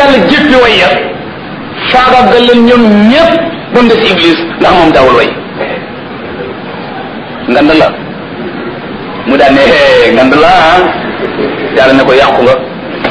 yàlla jéppi way ya faagaagal leen ñoom ñëpp ba mu des iblis ndax moom daawul way ngand la mu daan ne hee ngand la ah yàlla ne ko yàqu nga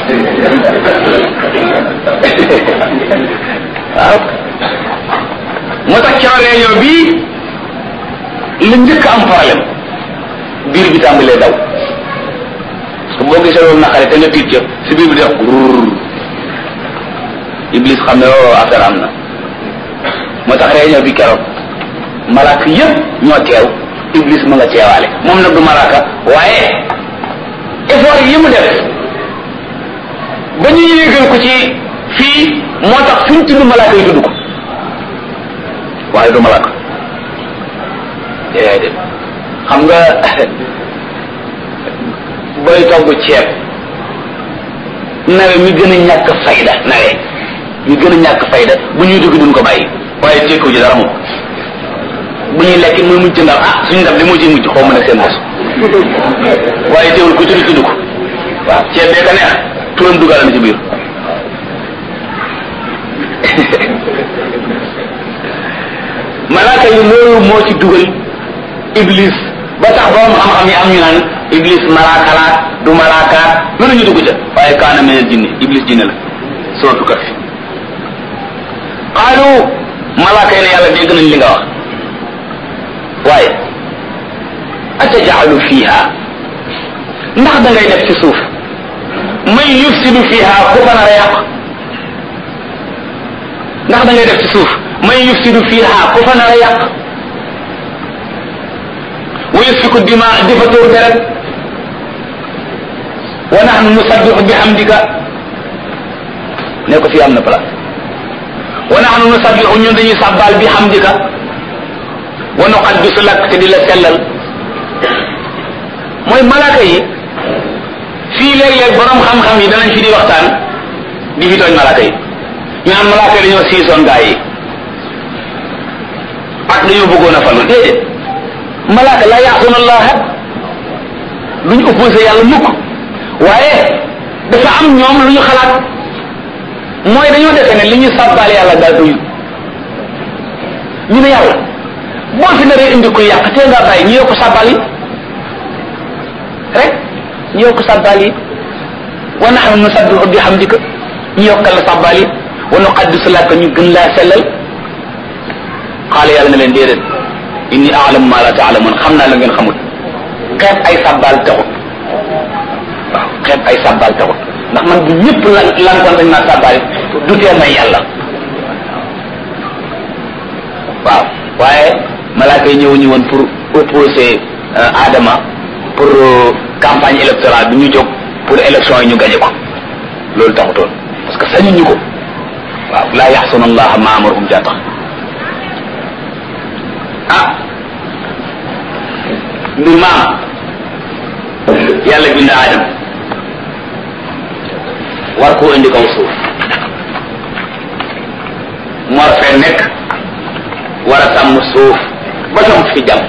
waaw moo tax ca réunion bii li njëkk am problème biir bi tàmbalee daw parce que boo gisee loolu naqare te nga tiit ca si biir bi def rrr iblis xam ne oo affaire am na moo tax réunion bi keroog malaaka yëpp ñoo teew iblis ma nga teewaale moom nag du malaaka waaye effort yi mu def ba ñu yéegal ko ci fii moo tax fu ñu tudd malaaka yi tudd ko waaye du malaaka déedéet xam nga booy togg ceeb nawe mi gën a ñàkk fayda nawe mi gën a ñàkk fayda bu ñuy dugg duñ ko bàyyi waaye tekkiwu ci dara moom bu ñuy lekk muy mujj ndax ah suñu ndab li moo ciy mujj xaw ma ne seen bos waaye teewul ku tudd tudd ko waaw ceeb bee ka neex turam dugal na ci biir malaaka yi loolu moo ci dugal iblis ba tax borom xam-xam yi am ñu naan iblis malaaka la du malaaka lu ñu dugg ca waaye kaana min al jinni iblis jinne la sootu kaf qaalu malaaka yi ne yàlla dégg nañ li nga wax waaye atajalu fiha ndax da ngay def ci suuf man yufsidu fiha ku fa nar a yàq ndax da ngay def ci suuf man yufsidu fiha ku fa nar a yàq wa yasfiku dima di fa tuur deret wa nahnu nusabbihu bihamdika ne ko fii am na place wa nahnu nusabbihu ñun dañuy sàbbaal bihamdika wa nuqaddisu lak te di la sellal mooy malaaka yi fii léeg-léeg borom xam-xam yi danañ fi di waxtaan di fi tooñ malaaka yi ñu naan malaaka yi dañoo siisoon gaa yi ak dañoo bëggoon a falu déedéet malaaka la yaasuuna allaha duñ opposé yàlla mukk waaye dafa am ñoom lu ñu xalaat mooy dañoo defe ne li ñu sàbbaal yàlla daal doyu ñu ne yàlla boo fi naree indi ko yàq te nga bàyyi ñu yokk sàbbaal yi rek ñu yokk sàbbaal yi wa nahnu nusabbihu bihamdika ñu yokkal la sàbbaal yi wa nuqaddisu laka ñu gën laa sellal xaala yàlla na leen déedéet inni a'lamu ma la ta'lamun xam naa la ngeen xamul xeeb ay sàbbaal taxut waaw xeeb ay sàbbaal taxut ndax man bu ñëpp lan lankoon dañ maa sàbbaal du tee may yàlla waaw waaye malaaka yi ñëwuñu woon pour opposer Adama pour campagne électorale bi ñu jóg pour élection yi ñu gañe ko loolu taxutoon parce que sañuñu ko waaw laa yaxsuna allaha ma amarahum jaa tax ah mbir maam yàlla bind Adam war koo indi kaw suuf mu war fee nekk war a sàmm suuf ba sam fi jàmm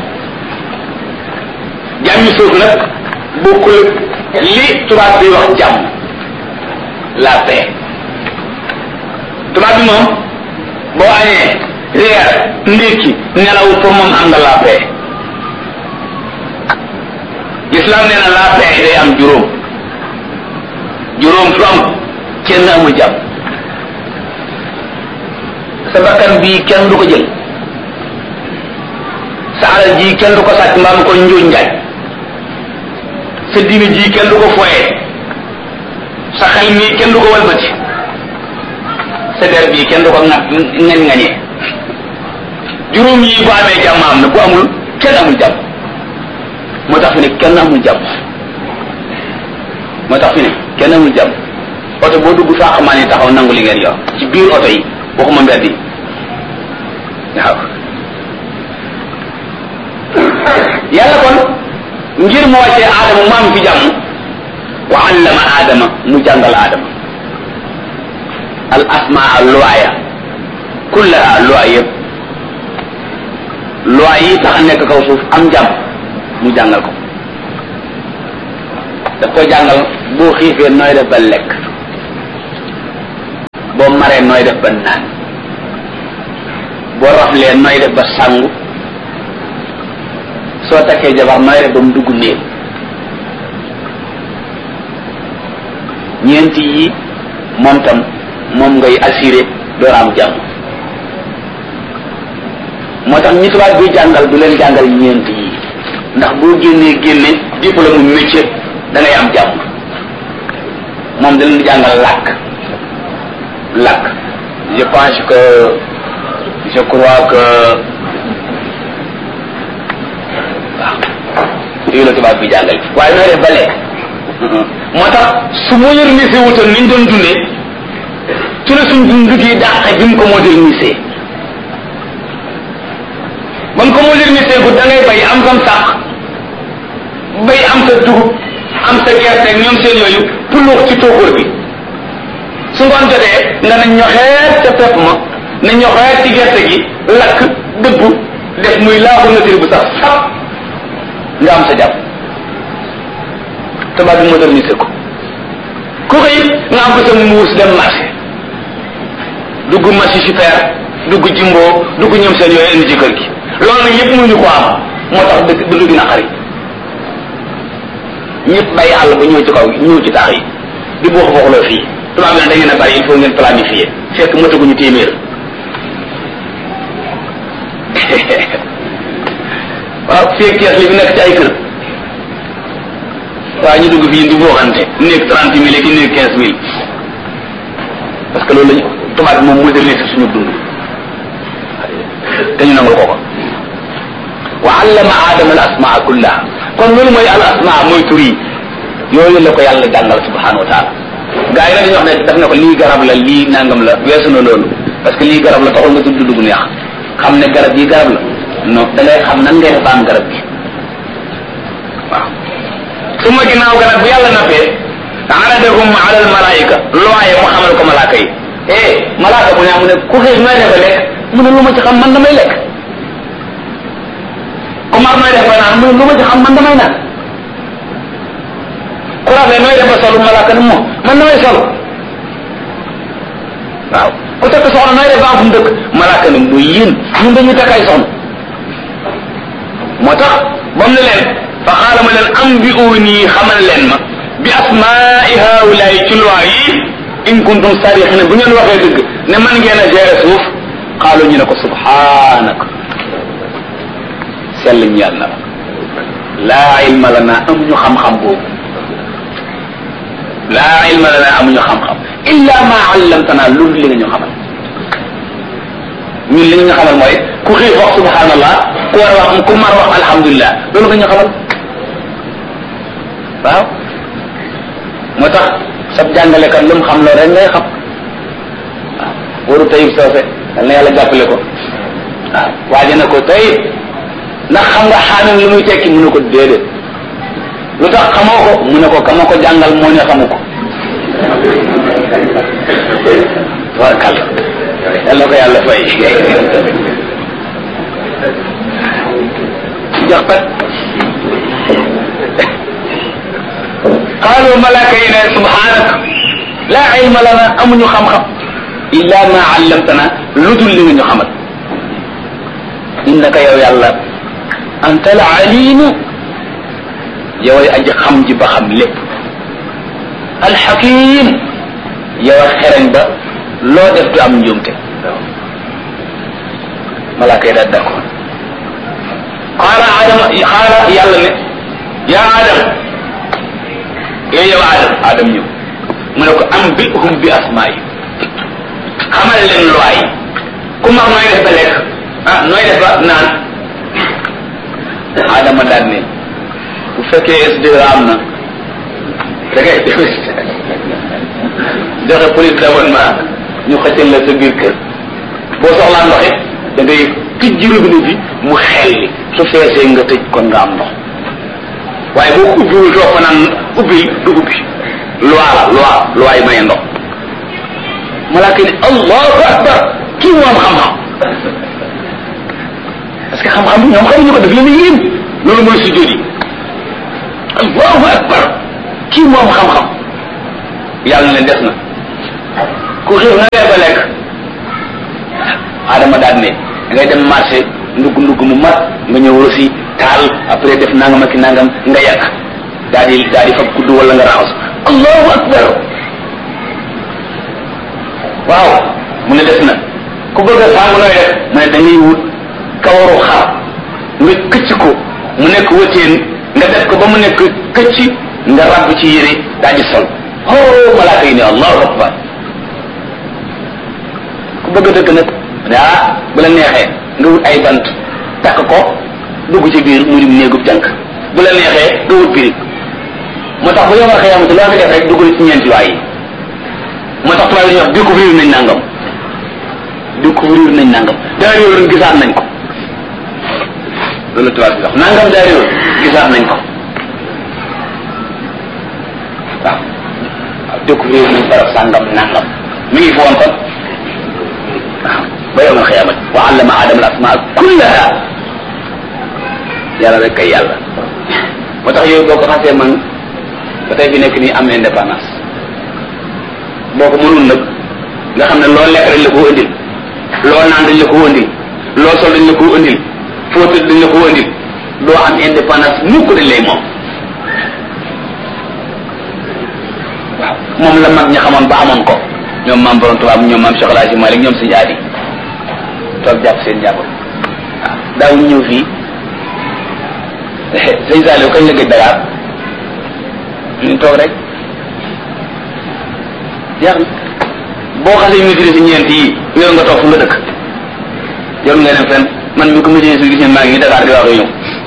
jàmmi suuf nag bokkul li tubaab bi wax jàmm la paix tubaab bi moom boo añee reer ndékki nelaw pour moom am nga la paix l'islam nee na la paix day am juróom juróom fu am kenn amul jàmm sa bakkan bii kenn du ko jël sa alal ji kenn du ko sàcc mbaa mu ko njuuj njaaj sa diine ji kenn du ko foyee sa xel mii kenn du ko walbati sa der bii kenn du ko ŋat ngañ ngañee juróom yi bu amee jàmm am na bu amul kenn amul jàmm moo tax fi ne kenn amul jàmm moo tax fi ne kenn amul jàmm oto boo dugg faaxamaan yi taxaw nangu li ngeen yor ci biir oto yi waxuma mbedd yi waaw yàlla kon ngir mu wàccee aadama mu am fi jàmm wa allama aadama mu jàngal aadama al asmaa luwaaya kullaha luwaay yëpp luwaay yi tax a nekk kaw suuf am jàmm mu jàngal ko daf koy jàngal boo xiifee nooy def ba lekk nooy def ba naan boo raflee nooy def ba sangu soo takkee jabar nooy def ba mu dugg néeg ñeenti yi moom tam moom ngay assuré door am jàmm moo tax ñi tubaab bi jàngal du leen jàngal ñeenti yi ndax boo génnee génne diplôme mu métier da ngay am jàmm moom da leen di jàngal làkk làkk je pense que je crois que waaw yooyu la tubaab bi jàngal waaye nooy def ba lekk moo tax su modernisé wutoon ni ñu doon dundee ci la suñ dund gi dàqe bi mu ko modernisé ba mu ko modernisé gu da ngay bay am sam sàq bay am sa dugub am sa gerte ñoom seen yooyu puluux ci tóokóor bi su ngoon jotee nga na ñoxeet ca pepp ma na ñoxeet ci gerte gi lakk dëbb def muy laaxu nature bu sax sap nga am sa jàpp tubaab bi modernisé ko ku xëy nga am ko sa muus dem marché dugg marché super dugg jimbo dugg ñoom seen yooyu indi ci kër gi loolu nag yëpp mënuñu ko am moo tax dëkk dund gi naqari ñëpp bàyyi àll ba ñëw ci kaw ñëw ci taax yi di buux buuxloo fii tubaab bi nag da ngeen a bari il faut ngeen planifier fekk mataguñu téeméer waaw fii ak Cees li fi nekk ci ay kër waaye ñu dugg fii di booxante néeg trente mille ak néeg quinze mille parce que loolu lañu tubaab bi moom modernise suñu dund te ñu nangul ko ko wa allama aadama al asmaa kullaha kon loolu mooy al asmaa mooy tur yi yooyu la ko yàlla jàngal subhanahu wa taala gaa yi nag dañuy wax ne daf ne ko lii garab la lii nangam la weesu na loolu parce que lii garab la taxul nga tudd dugg neex xam ne garab yi garab la non da ngay xam nan ngay def ba am garab gi waaw su ma ginnaaw garab bu yàlla nappee aradahum ala al malaika looye mu xamal ko malaaka yi eh malaaka mu ne mu ne ku xiif nooy defe lekk mu ne lu ma ci xam man damay lekk ku mar nooy def ba naan mu ne lu ma ci xam man damay naan ku rafet nooy def ba solu malaaka ne moom man damay sol waaw ku takk soxna nooy def ba am fu mu dëkk malaaka ne muy yéen ñun dañuy takk ay soxna moo tax ba mu ne leen fa xaala ma leen am bi uuni xamal leen ma bi asmaai haulaay ci loi yi in kuntum sarixina bu ngeen waxee dëgg ne man ngeen a gérer suuf xaalu ñu ne ko subhanaka sell ñeel na la laa ilma lana amuñu xam-xam boobu laa ilma lana amuñu xam-xam illa ma allamtana loolu li nga ñu xamal ñun li nga ñu xamal mooy ku xiif wax subhanallah ku war wax ku mar wax alhamdulilah loolu nga ñu xamal waaw moo tax sab jàngalekat lu mu xam loolu rek ngay xam waaw waru tayib soose yal na yàlla jàppale ko waaw waaje na ko tayib ndax xam nga xaamim lu muy tekki mu ne ko déedéet lu tax xamoo ko mu ne ko kama ko jàngal moo ne xamu ko tabarkal yàlla ko yàlla fay jox pat qaalu malaaka yi ne subhanaka laa ilma lana amuñu xam-xam illa ma allamtana lu dul li nga ñu xamal innaka yow yàlla anta al alimu yow ay aji xam ji ba xam lépp alxakim yow a xereñ ba loo def du am njuumte malaaka yi daal d'accord qaala adama qaala yàlla ne yaa adam yow yow adam adam ñëw mu ne ko am bi hum bi asmaa yi xamal leen loi yi ku mar nooy def ba lekk ah nooy def ba naan adama daal ne bu fekkee SDE am na da ngay joxe police d'abonnement ñu xëccal la sa biir kër boo soxlaa ndox it da ngay tijji robinet bi mu xelli su feesee nga tëj kon nga am ndox waaye boo ko ubbiwul toog fa naan ubbil du ubbi loi la loi loi yi maye ndox malaaka ne allahu akbar kii moom xam-xam parce que xam-xam bi ñoom xamuñu ko daf leen yéem loolu mooy sujjóot yi allahu akbar kii moom xam-xam yàlla ne des na ku xiif na dee ba lekk adama daal ne da ngay dem marché ndugg ndugg mu mat nga ñëw rosi taal après def nangam ak nangam nga yàq daal di daal di fab kudd wala nga raxas allahu akbar waaw mu ne des na ku bëgg a sàngu nooy def mu ne da ngay wut kawaru xar nga këcc ko mu nekk wëteen nga def ko ba mu nekk këcc nga rabb ci yére daal di sol oh malaaka yi ne allahu akbar ku bëgg a dëgg nag ah bu la neexee nga wut ay bant takk ko dugg ci biir mu dim néegub jànk bu la neexee nga wut birig moo tax bu yomal xëyamati loo fi def rek dugg ci ñeenti waay yi moo tax tubaab yi ñuy wax découvrir nañ nangam découvrir nañ nangam daa réewoon gisaat nañ ko loolu tubaab bi wax nangam daa réewoon gisaat nañ ko waaw waaw découvrir nañ barab sàngam nangam mi ngi fi woon kon waaw ba yomal xëyamati wa allama adama al asmaa kullaha yàlla rek kay yàlla moo tax yooyu boo ko xasee man ba tey fi nekk nii am indépendance boo ko mënul nag nga xam ne loo lekk dañ la ko indil loo naan dañ la ko indil loo sol dañ la ko indil foo tëdd dañ la ko indil doo am indépendance mukk dañ lay moom waaw moom la mag ñi xamoon ba amoon ko ñoom maam borom tubaab ñoom maam Cheikh El Hadji Malick ñoom suñu aadi toog jàpp seen jàpp waaw daawuñ ñëw fii sëñ Saliou kañ la gëj Dakar ñu toog rek jeex na boo xasee maîtrise ñeent yi yow nga toog fu nga dëkk jarul nga dem fenn man mi ko maîtrise gis ngeen maa ngi Dakar di wax ak ñëw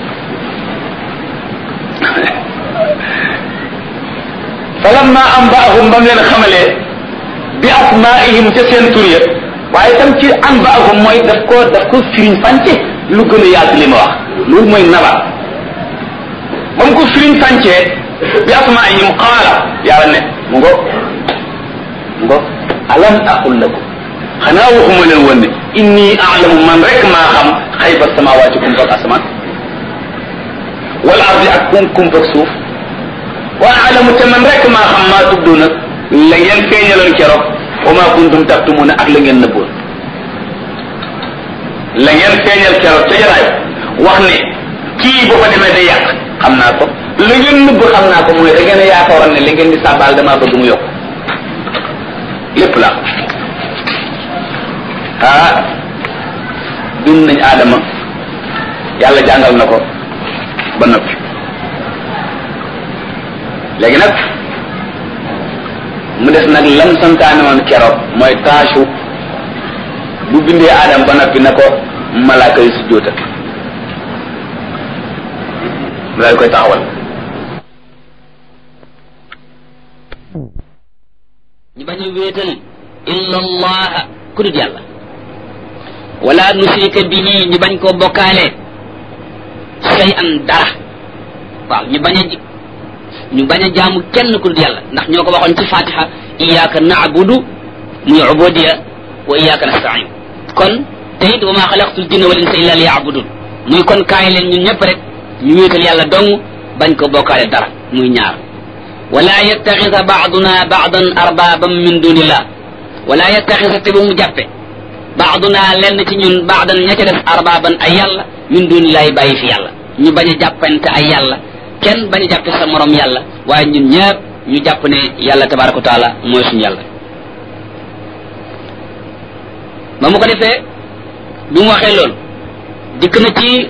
falamma anba'ahum ba mu leen xamalee bi asmaihim ca seen tur ya waaye tam ci anba'ahum mooy daf ko daf ko firiñ fànce lu gën a yaatu li ma wax loolu mooy nabat ba mu ko firiñ fàncee bi asmaihim qaala yàlla ne mu ngo mu ngo alam aqul lakum xanaa waxuma leen woon ne inni a'lamu man rek maa xam xayba samawaati kumpak asamaan wal ardi ak kum kumpak suuf wa a'lamu te man rek maa xam maa tubduna la ngeen feeñaloon keroog wa maa kuntum taktumuna ak la ngeen nëbboon la ngeen feeñal keroog ca jaraay wax ne kii boo ko demee day yàq xam naa ko la ngeen nëbb xam naa ko mooy da ngeen a yaakaaroon ne li ngeen di sàbbaal damaa bëgg mu yokk lépp la ah dund nañ aadama yàlla jàngal na ko ba noppi léegi nag mu des nag lam santaane woon keroog mooy taasu bu bindee aadama ba noppi na ko malaaka yi su jóota mu daal koy taxawal ñu bañ a wéetal illa allaha ku dul yàlla wala nusrika bihi ñu bañ koo bokkaale say an dara waaw ñu bañ a ñu bañ a jaamu kenn ku dul yàlla ndax ñoo ko waxoon ci fatiha iyyaka na'budu muy ubudiya wa iyyaka nasta'in kon te it wa ma xalaqtul jinna wal insa illa liya'budun muy kon kaay leen ñun ñëpp rek ñu wéetal yàlla dong bañ ko bokkaale dara muy ñaar wala yattaxisa baaduna baadan arbaban min dunillah wala yattaxisa te bu mu jàppe baaduna lenn ci ñun baadan ña ca def arbaban ay yàlla min dunillahi bàyyi fi yàlla ñu bañ a jàppante ay yàlla kenn bañ a jàppe sa morom yàlla waaye ñun ñëpp ñu jàpp ne yàlla tabaraka wa taala mooy suñu yàlla ba mu ko defee bi mu waxee loolu dikk na ci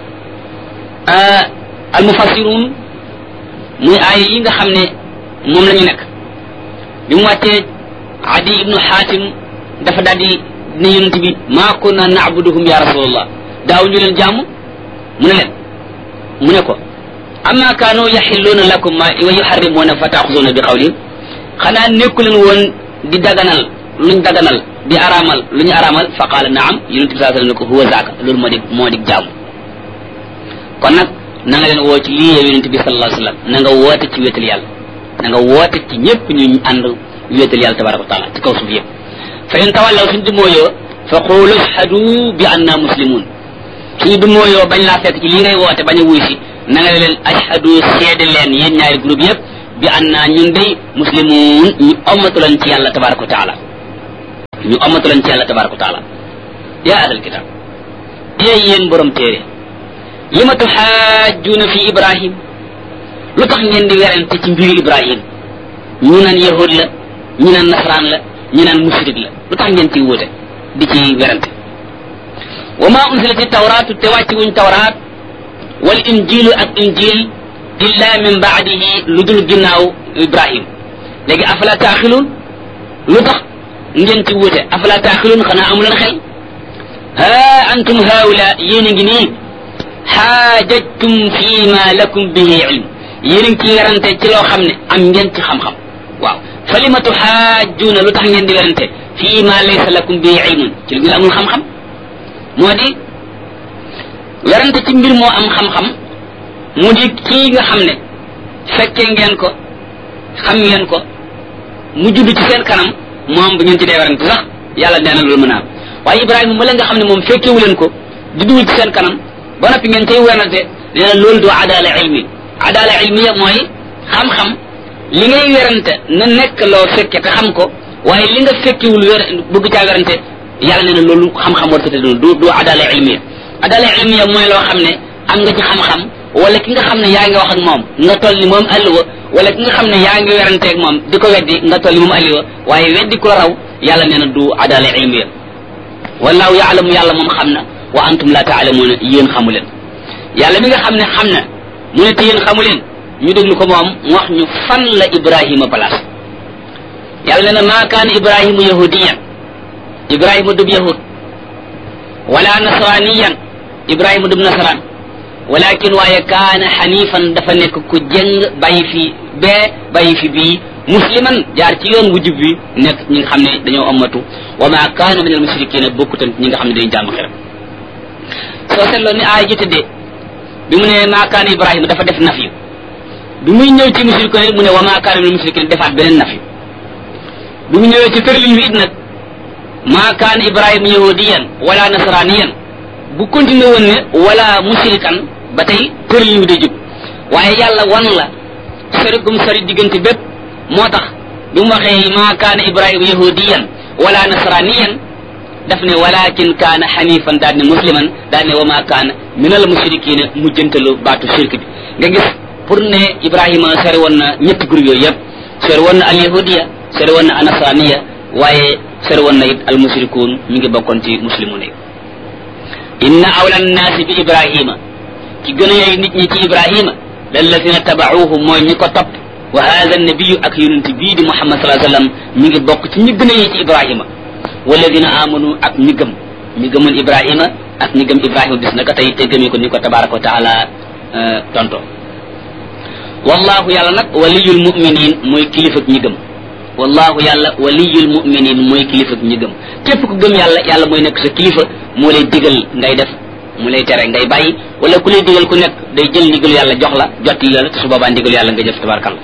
almufassirun muy aaya yi nga xam ne moom la ñu nekk bi mu wàccee adi ibnu xaatim dafa daal di ne yonent bi maa kunna naabuduhum ya rasulallah daaw ñu leen jàmm mu ne leen mu ne ko amma kaanu yaxilluuna lakum ma wa yuxarrimuuna fa taaxuzuuna bi qawlihim xanaa nekku leen woon di daganal luñ daganal di araamal lu ñu araamal fa qaala naam yonent bi saa sallam ne ko huwa zaaka loolu moo di moo di jaamu kon nag na nga leen woo ci lii yow yonent bi sallallahu alayhi wasallam na nga woote ci wéetal yàlla na nga woote ci ñëpp ñu ànd wéetal yàlla tabaraka wa taala ci kaw suuf yëpp fa in tawallaw suñ du mooyoo fa qulu ashhadu bi anna muslimun suñu du mooyoo bañ laa fekk ci lii ngay woote bañ a wuy si na nga leen ashhadu seede leen yéen ñaari groupe yëpp bi anna ñun day muslimun ñu ommatu leen ci yàlla tabaraka wa taala ñu ommatu leen ci yàlla tabaraka wa taala yaa ahlal kitaab yéen yéen borom téere li ma tuxaajuuna fi ibrahim lu tax ngeen di werante ci mbiru ibrahim ñu naan yahud la ñu naan nasaraan la ñu naan mushrik la lu tax ngeen ciy wóote di ci werante wa ma unzilati tawraatu te wàcci wuñ tawraat wal injilu ak injil illa min baadihi lu dul ginnaaw ibrahim léegi afala taaxiluun lu tax ngeen ci wóote afala taaxiluun xanaa amu leen xel ha antum haula yéen a ngi nii xaajajtum fi ma lakum bihi ilm yéen a ngi ci werante ci loo xam ne am ngeen ci xam-xam waaw fa lima tuxaajuuna lu tax ngeen di werante fi ma laysa lakum bihi ilmun ci lu ngeen amul xam-xam moo di werante ci mbir moo am xam-xam mu di kii nga xam ne fekkee ngeen ko xam ngeen ko mu judd ci seen kanam moom bu ngeen ci dee werante sax yàlla nee na loolu mën a am waaye ibrahima ma la nga xam ne moom fekkewu leen ko judduwul ci seen kanam ba noppi ngeen cay werante nee na loolu du adala ilmi adala ilmiya mooy xam-xam li ngay werante na nekk loo fekke te xam ko waaye li nga fekkewul wer bëgg caa werante yàlla nee na loolu xam-xam war tëdd du du adala ilmiya adala ilmiya mooy loo xam ne am nga ci xam-xam wala ki nga xam ne yaa ngi wax ak moom nga toll ni moom alluwa wala ki nga xam ne yaa ngi weranteeg moom di ko weddi nga toll ni moom alluwa waaye weddi ku la raw yàlla nee na du adala ilmiya wallahu yaalamu yàlla moom xam na wa antum la taalamuuna yéen xamu leen yàlla mi nga xam ne xam na mu ne te yéen xamu leen ñu déglu ko moom mu wax ñu fan la ibrahima place yàlla nee na maa kaana ibrahima yahudiyan ibrahima dub yahud wala nasraniyan ibrahima dub nasran walakin waaye kaana xanifan dafa nekk ku jëng bàyyi fi bee bàyyi fi bii musliman jaar ci yoon wu jub bi nekk ñi nga xam ne dañoo ammatu wa ma kaana min al mushrikina bokkutan ñi nga xam ne dañu jàmm xiram soo seetloo ni aay ji tëddee bi mu ne maa kaana ibrahima dafa def naf yu bi muy ñëw ci mushrikina mu ne wa ma kaana min al mushrikina defaat beneen naf yu bi mu ñëwee ci tërlin wi it nag maa kaana ibrahima yahudiyan wala nasraniyan bu continué woon ne wala mushrikan ba tey tërlin wi day jub waaye yàlla wan la sori gum sori diggante bépp moo tax bi mu waxee maa kaana ibrahima yahudiyan wala nasraniyan daf ne walakin kaana xanifan daal ne musliman daal ne wa maa kaana min al mushrikina mujjantalu baatu shirk bi nga gis pour ne ibrahima sori woon na ñetti groupe yooyu yëpp sori woon na al yahudiya sori woon na al nasraniya waaye sori woon na it al mushrikuun ñu ngi bokkoon ci muslimun yi inna awla nnaasi bi ibrahima ci gën a yey nit ñi ci ibrahima lallazina tabauhu mooy ñi ko topp wa hada nabiyu ak yonent bii di muhammad salaa sallam mi ngi bokk ci ñi gën a yey ci ibrahima walladina amanu ak ñi gëm ñi gëmoon ibrahima ak ñi gëm ibrahima bis naka tey te gëmee ko ni ko tabaraka wa taala tonto wallahu yàlla nag waliyul muminin mooy kilifa ñi gëm wallahu yàlla waliyul muminin mooy kilifa ñi gëm képp ku gëm yàlla yàlla mooy nekk sa kilifa moo lay digal ngay def mu lay tere ngay bàyyi wala ku lay digal ku nekk day jël ndigal yàlla jox la jotti la te su boobaa ndigal yàlla nga jëf tabarakalla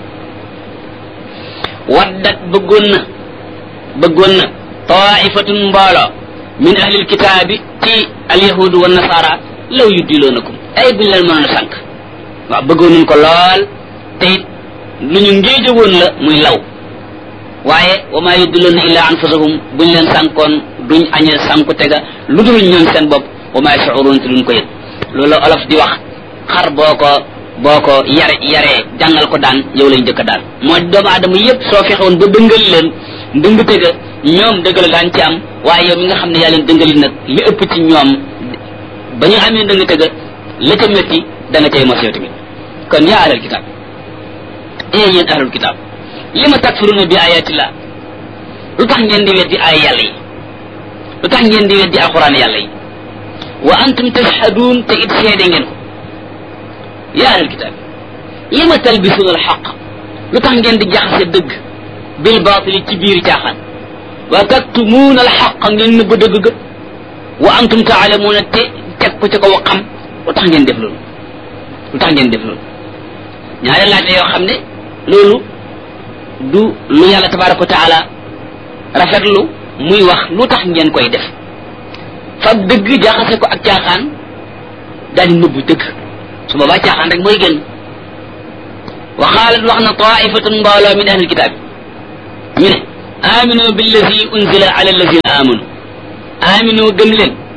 waddat bëggoon na bëggoon na taifatun mbooloo min ahlil kitaabi ci alyahudu wa nasara law yuddiloonakum ay buñ leen mënoon a sànq waaw bëggoon nañ ko lool te it lu ñu ngéejowoon la muy law waaye wa maa yuddiloona illa anfusahum buñ leen sànkoon duñ añee sànku tega lu dul ñoom seen bopp wa maa yashuruun te duñ ko yëg loolu olof di wax xar boo ko boo ko yare yaree jàngal ko daan yow lañ jëkk daan moo doomu aadama yépp soo fexewoon ba dëngal leen ndëng tega ñoom dëgg la daan ci am waaye yow mi nga xam ne yaa leen dëngali nag li ëpp ci ñoom ba ñu amee ndëng tega la ca métti da nga cay mos yow tamit kon yaa ahlal kitaab ee yéen ahlul kitaab li ma takfuruna bi ayatillah lu tax ngeen di weddi ay yàlla yi lu tax ngeen di weddi alquran yàlla yi wa antum tashhaduun te it seede ngeen ko yaa ahlal kitaab li ma talbisuuna alxaq lu tax ngeen di jaxase dëgg bil baatili ci biir caaxaan wa taktumuuna alxaq ngeen nëbb dëgg ga wa antum taalamuuna te teg ko ci ko xam lu tax ngeen def loolu lu tax ngeen def loolu ñaari laaj la yoo xam ne loolu du lu yàlla tabaraka wa taala rafetlu muy wax lu tax ngeen koy def fab dëgg jaxase ko ak caaxaan daal di nëbbu dëgg su boobaa caaxaan rek mooy génn wa xaalat wax na taifatun mbooloo min ahlil kitaabi ñu ne aminu billazi unzila ala allazina amanu aminu gëm leen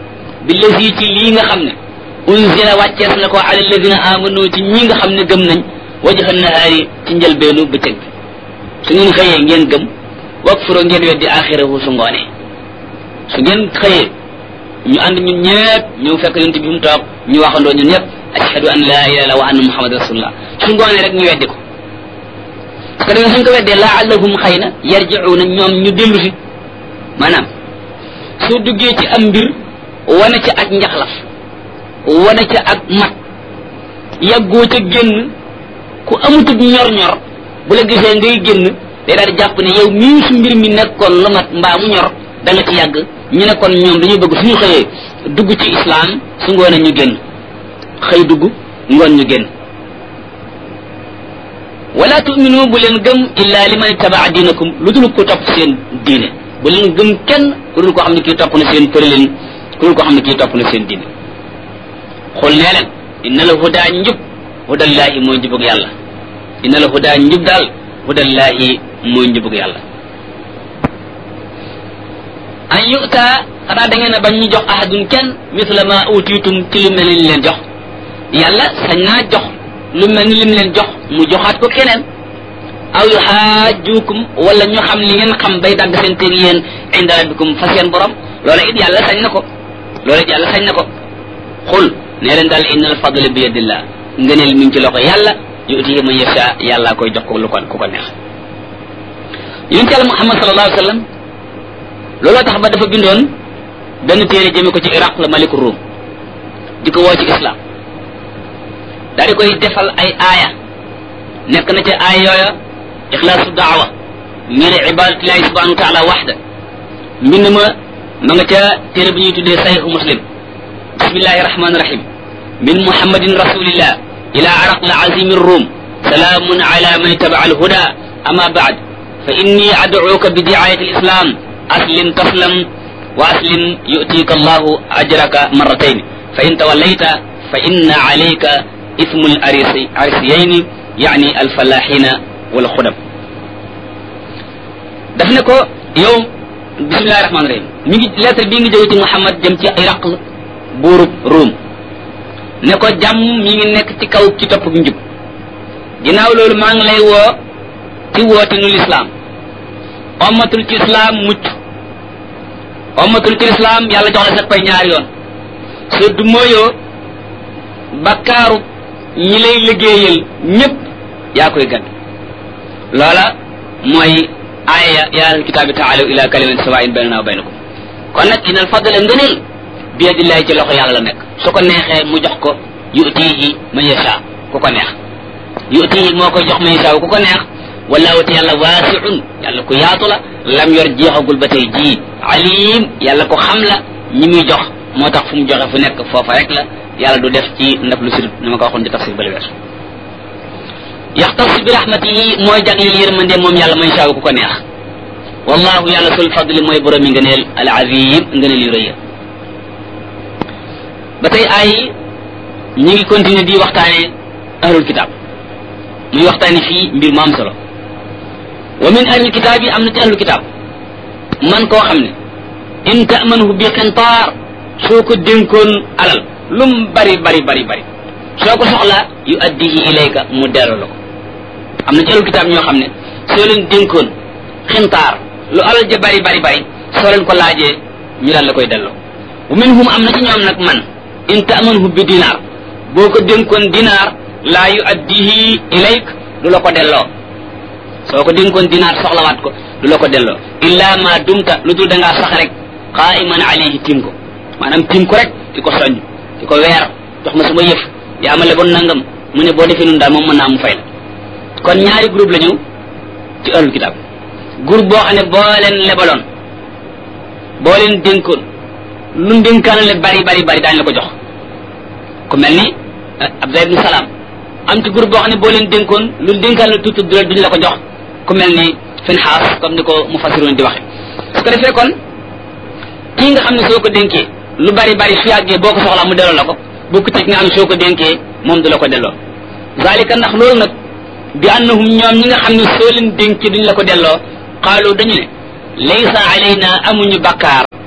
billazi ci lii nga xam ne unzila wàccees na ko ala alladina amanu ci ñi nga xam ne gëm nañ wajha nahaari ci njëlbeenu bëccëg bi su ngeen xëyee ngeen gëm wakfuro ngeen weddi axirahu su ngoonee su ngeen xëyee ñu ànd ñun ñëpp ñëw fekk yonent bi mu toog ñu waxandoo ñun ñëpp ashhadu an la ilaha illallah wa anna muhammad rasulullah su ngoonee rek ñu weddi ko parce que da nga suñ ko weddee laallahum xëy na yarjiuna ñoom ñu dellu si maanaam soo duggee ci am mbir wane ca ak njaxlaf wane ca ak mat yàggoo ca génn ku amutub ñor-ñor bu la gisee ngay génn day daal di jàpp ne yow mii su mbir mi nekkoon lu mat mbaa mu ñor da nga ci yàgg ñu ne kon ñoom dañuy bëgg suñu xëyee dugg ci islam su ngoonee ñu génn xëy dugg ngoon ñu génn wala tuminu bu leen gëm illa liman ittabaa diinakum lu dul ko topp seen diine bu leen gëm kenn ku dul koo xam ne kii topp na seen tëralin ku dul koo xam ne kii topp na seen diine xul nee leen inna la hudaa njub hudallahi mooy njubug yàlla inna la hudaa njub daal hudallahi mooy njubug yàlla an yu'ta xanaa da ngeen a bañ ñu jox ahadun kenn misla ma utiitum ci lu mel ni leen jox yàlla sañ naa jox lu mel ni lim leen jox mu joxaat ko keneen aw yuhaajukum wala ñu xam li ngeen xam bay dagg seen teg yéen inda rabbikum fa seen borom loola it yàlla sañ na ko loola it yàlla sañ na ko xul nee leen daal inna al fadla bi yadillah ngëneel mi ngi ci loxo yàlla yutihi man yasha yàlla koy jox ko lu ko ku ko neex yonent yàlla muhammad sallallahu alayhi wa sallam looloo tax ba dafa bindoon benn téere jëme ko ci iraq la maliku ruum di ko woo ci islam daal di koy defal ay aaya nekk na ca aaya yooya ixlaasu daawa ngir ibadatillahi subhanahu wa taala waxda mbind ma ma nga ca téere bi ñuy tuddee sahihu muslim bismillahi rahmani rahim min muhammadin rasulillah ila araq la azimi rum salaamun ala man ittabaa alhuda ama baad fa inni adcuuka bi diayati alislam aslim taslam wa aslim yu'tika allahu ajraka marratayn fa in tawallayta fa inna alayka ismu arisiyayni yani alfalaxina wal xudam daf ne ko yow bismillahi rahmani rahim mi ngi lettre bii ngi jóge ci Muhammad jëm ci Iraq buurub Ruum ne ko jàmm mi ngi nekk ci kaw ci topp njub ginnaaw loolu maa ngi lay woo ci woote nu lislaam ommatul ci islaam mucc ommatul ci islaam yàlla jox la sa pay ñaari yoon soo du mooyoo bakkaaru ñi lay liggéeyal ñëpp yaa koy gàdd loola mooy aaya yaa ahlal kitaabi taalaw ila kalimatin sawaa'in baynana wa baynakum kon nag inal fadla ngëneel bi yadillahi ci loxo yàlla la nekk su ko neexee mu jox ko yutihi man yasha ku ko neex yutihi moo koy jox man yasha ku ko neex wallahu te yàlla waasiun yàlla ku yaatu la lam yor jeexagul ba tey jii alim yàlla ko xam la ñi muy jox moo tax fu mu joxe fu nekk foofa rek la yàlla du def ci ndaf lu sirut ni ma ko waxoon ci tafsir bale weesu yaxtas bi rahmatihi mooy jagleel yërmande moom yàlla man shaa ku ko neex wallahu yàlla sul fadli mooy borom yi ngëneel al azim ngëneel yu rëy ba tey ay ñi ngi continuer di waxtaane ahlul kitab muy waxtaane fii mbir mu am solo wa min ahlil kitab yi am na ci ahlul kitab man koo xam ne in tamanhu bi qintaar soo ko dénkoon alal lum bari bari bari bari soo ko soxlaa yu addihi ilayka mu delloo la ko am na ci ahlul kitaab ñoo xam ne soo leen dénkoon xintaar lu alal ja bari bari bari soo leen ko laajee ñu daal la koy delloo wa minhum am na ci ñoom nag man in tamanhu bi dinaar boo ko dénkoon dinaar laa yu addihi ilayk du la ko delloo soo ko dénkoon dinaar soxlawaat ko du la ko delloo illa ma dumta lu dul da ngaa sax rek qaiman alayhi tim ko maanaam tim ko rek di ko soññ di ko weer jox ma suma yëf yaa ma leboon nangam mu ne boo defee nun daal moom mën naa mu fay la kon ñaari groupe la ñu ci ahlul kitab groupe boo xam ne boo leen lebaloon boo leen dénkoon lu dénkaan le bari bari bari daañu la ko jox ku mel ni Abdullah ibn Salaam am ci groupe boo xam ne boo leen dénkoon lu dénkaan la tuuti duñ la ko jox ku mel ni Finhaas comme ni ko mufassiroon di waxe su ko defee kon kii nga xam ne soo ko dénkee lu bari bari su yàggee boo ko soxlaa mu delloo la ko bokku ci nga xam ne soo ko dénkee moom du la ko delloo zalika ndax loolu nag bi annahum ñoom ñi nga xam ne soo leen dénkee duñ la ko delloo qaalu dañu ne laysa alayna amuñu bakkaar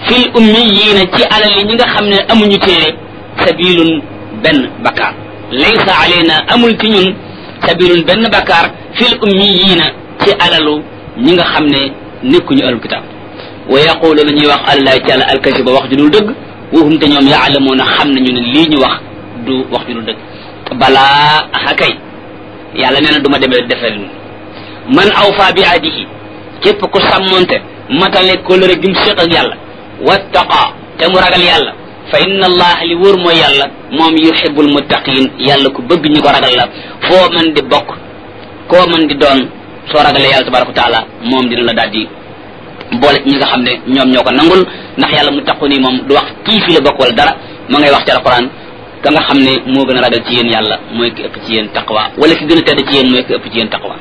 fil ummiyiina ci alal yi ñi nga xam ne amuñu téere sabilun benn bakkaar laysa alayna amul ci ñun sabilun benn bakkaar fil ummiyiina ci alalu ñi nga xam ne nekkuñu alul kitaab wa yaquluuna ñuy wax allahi ci àlla alkasiba wax ju dul dëgg waxum te ñoom yaalamuuna xam nañu ne lii ñu wax du wax ju dul dëgg balaa akay yàlla nee na du ma demee defee man awfa bi ahdihi képp ku sàmmonte matale kóllëre gi mu séq ak yàlla wattaqa te mu ragal yàlla fa inna allah li wóor mooy yàlla moom yuhibbul muttaqin yàlla ku bëgg ñi ko ragal la foo mën di bokk koo mën di doon soo ragalee yàlla tabaraka wa taala moom dina la daal di boole ci ñi nga xam ne ñoom ñoo ko nangul ndax yàlla mu taqu nii moom du wax kii fi la bokk wala dara ma ngay wax ci alquran ka nga xam ne moo gën a ragal ci yéen yàlla mooy ki ëpp ci yéen taqwa wala ki gën a tedd ci yéen mooy ki ëpp ci yéen taqwa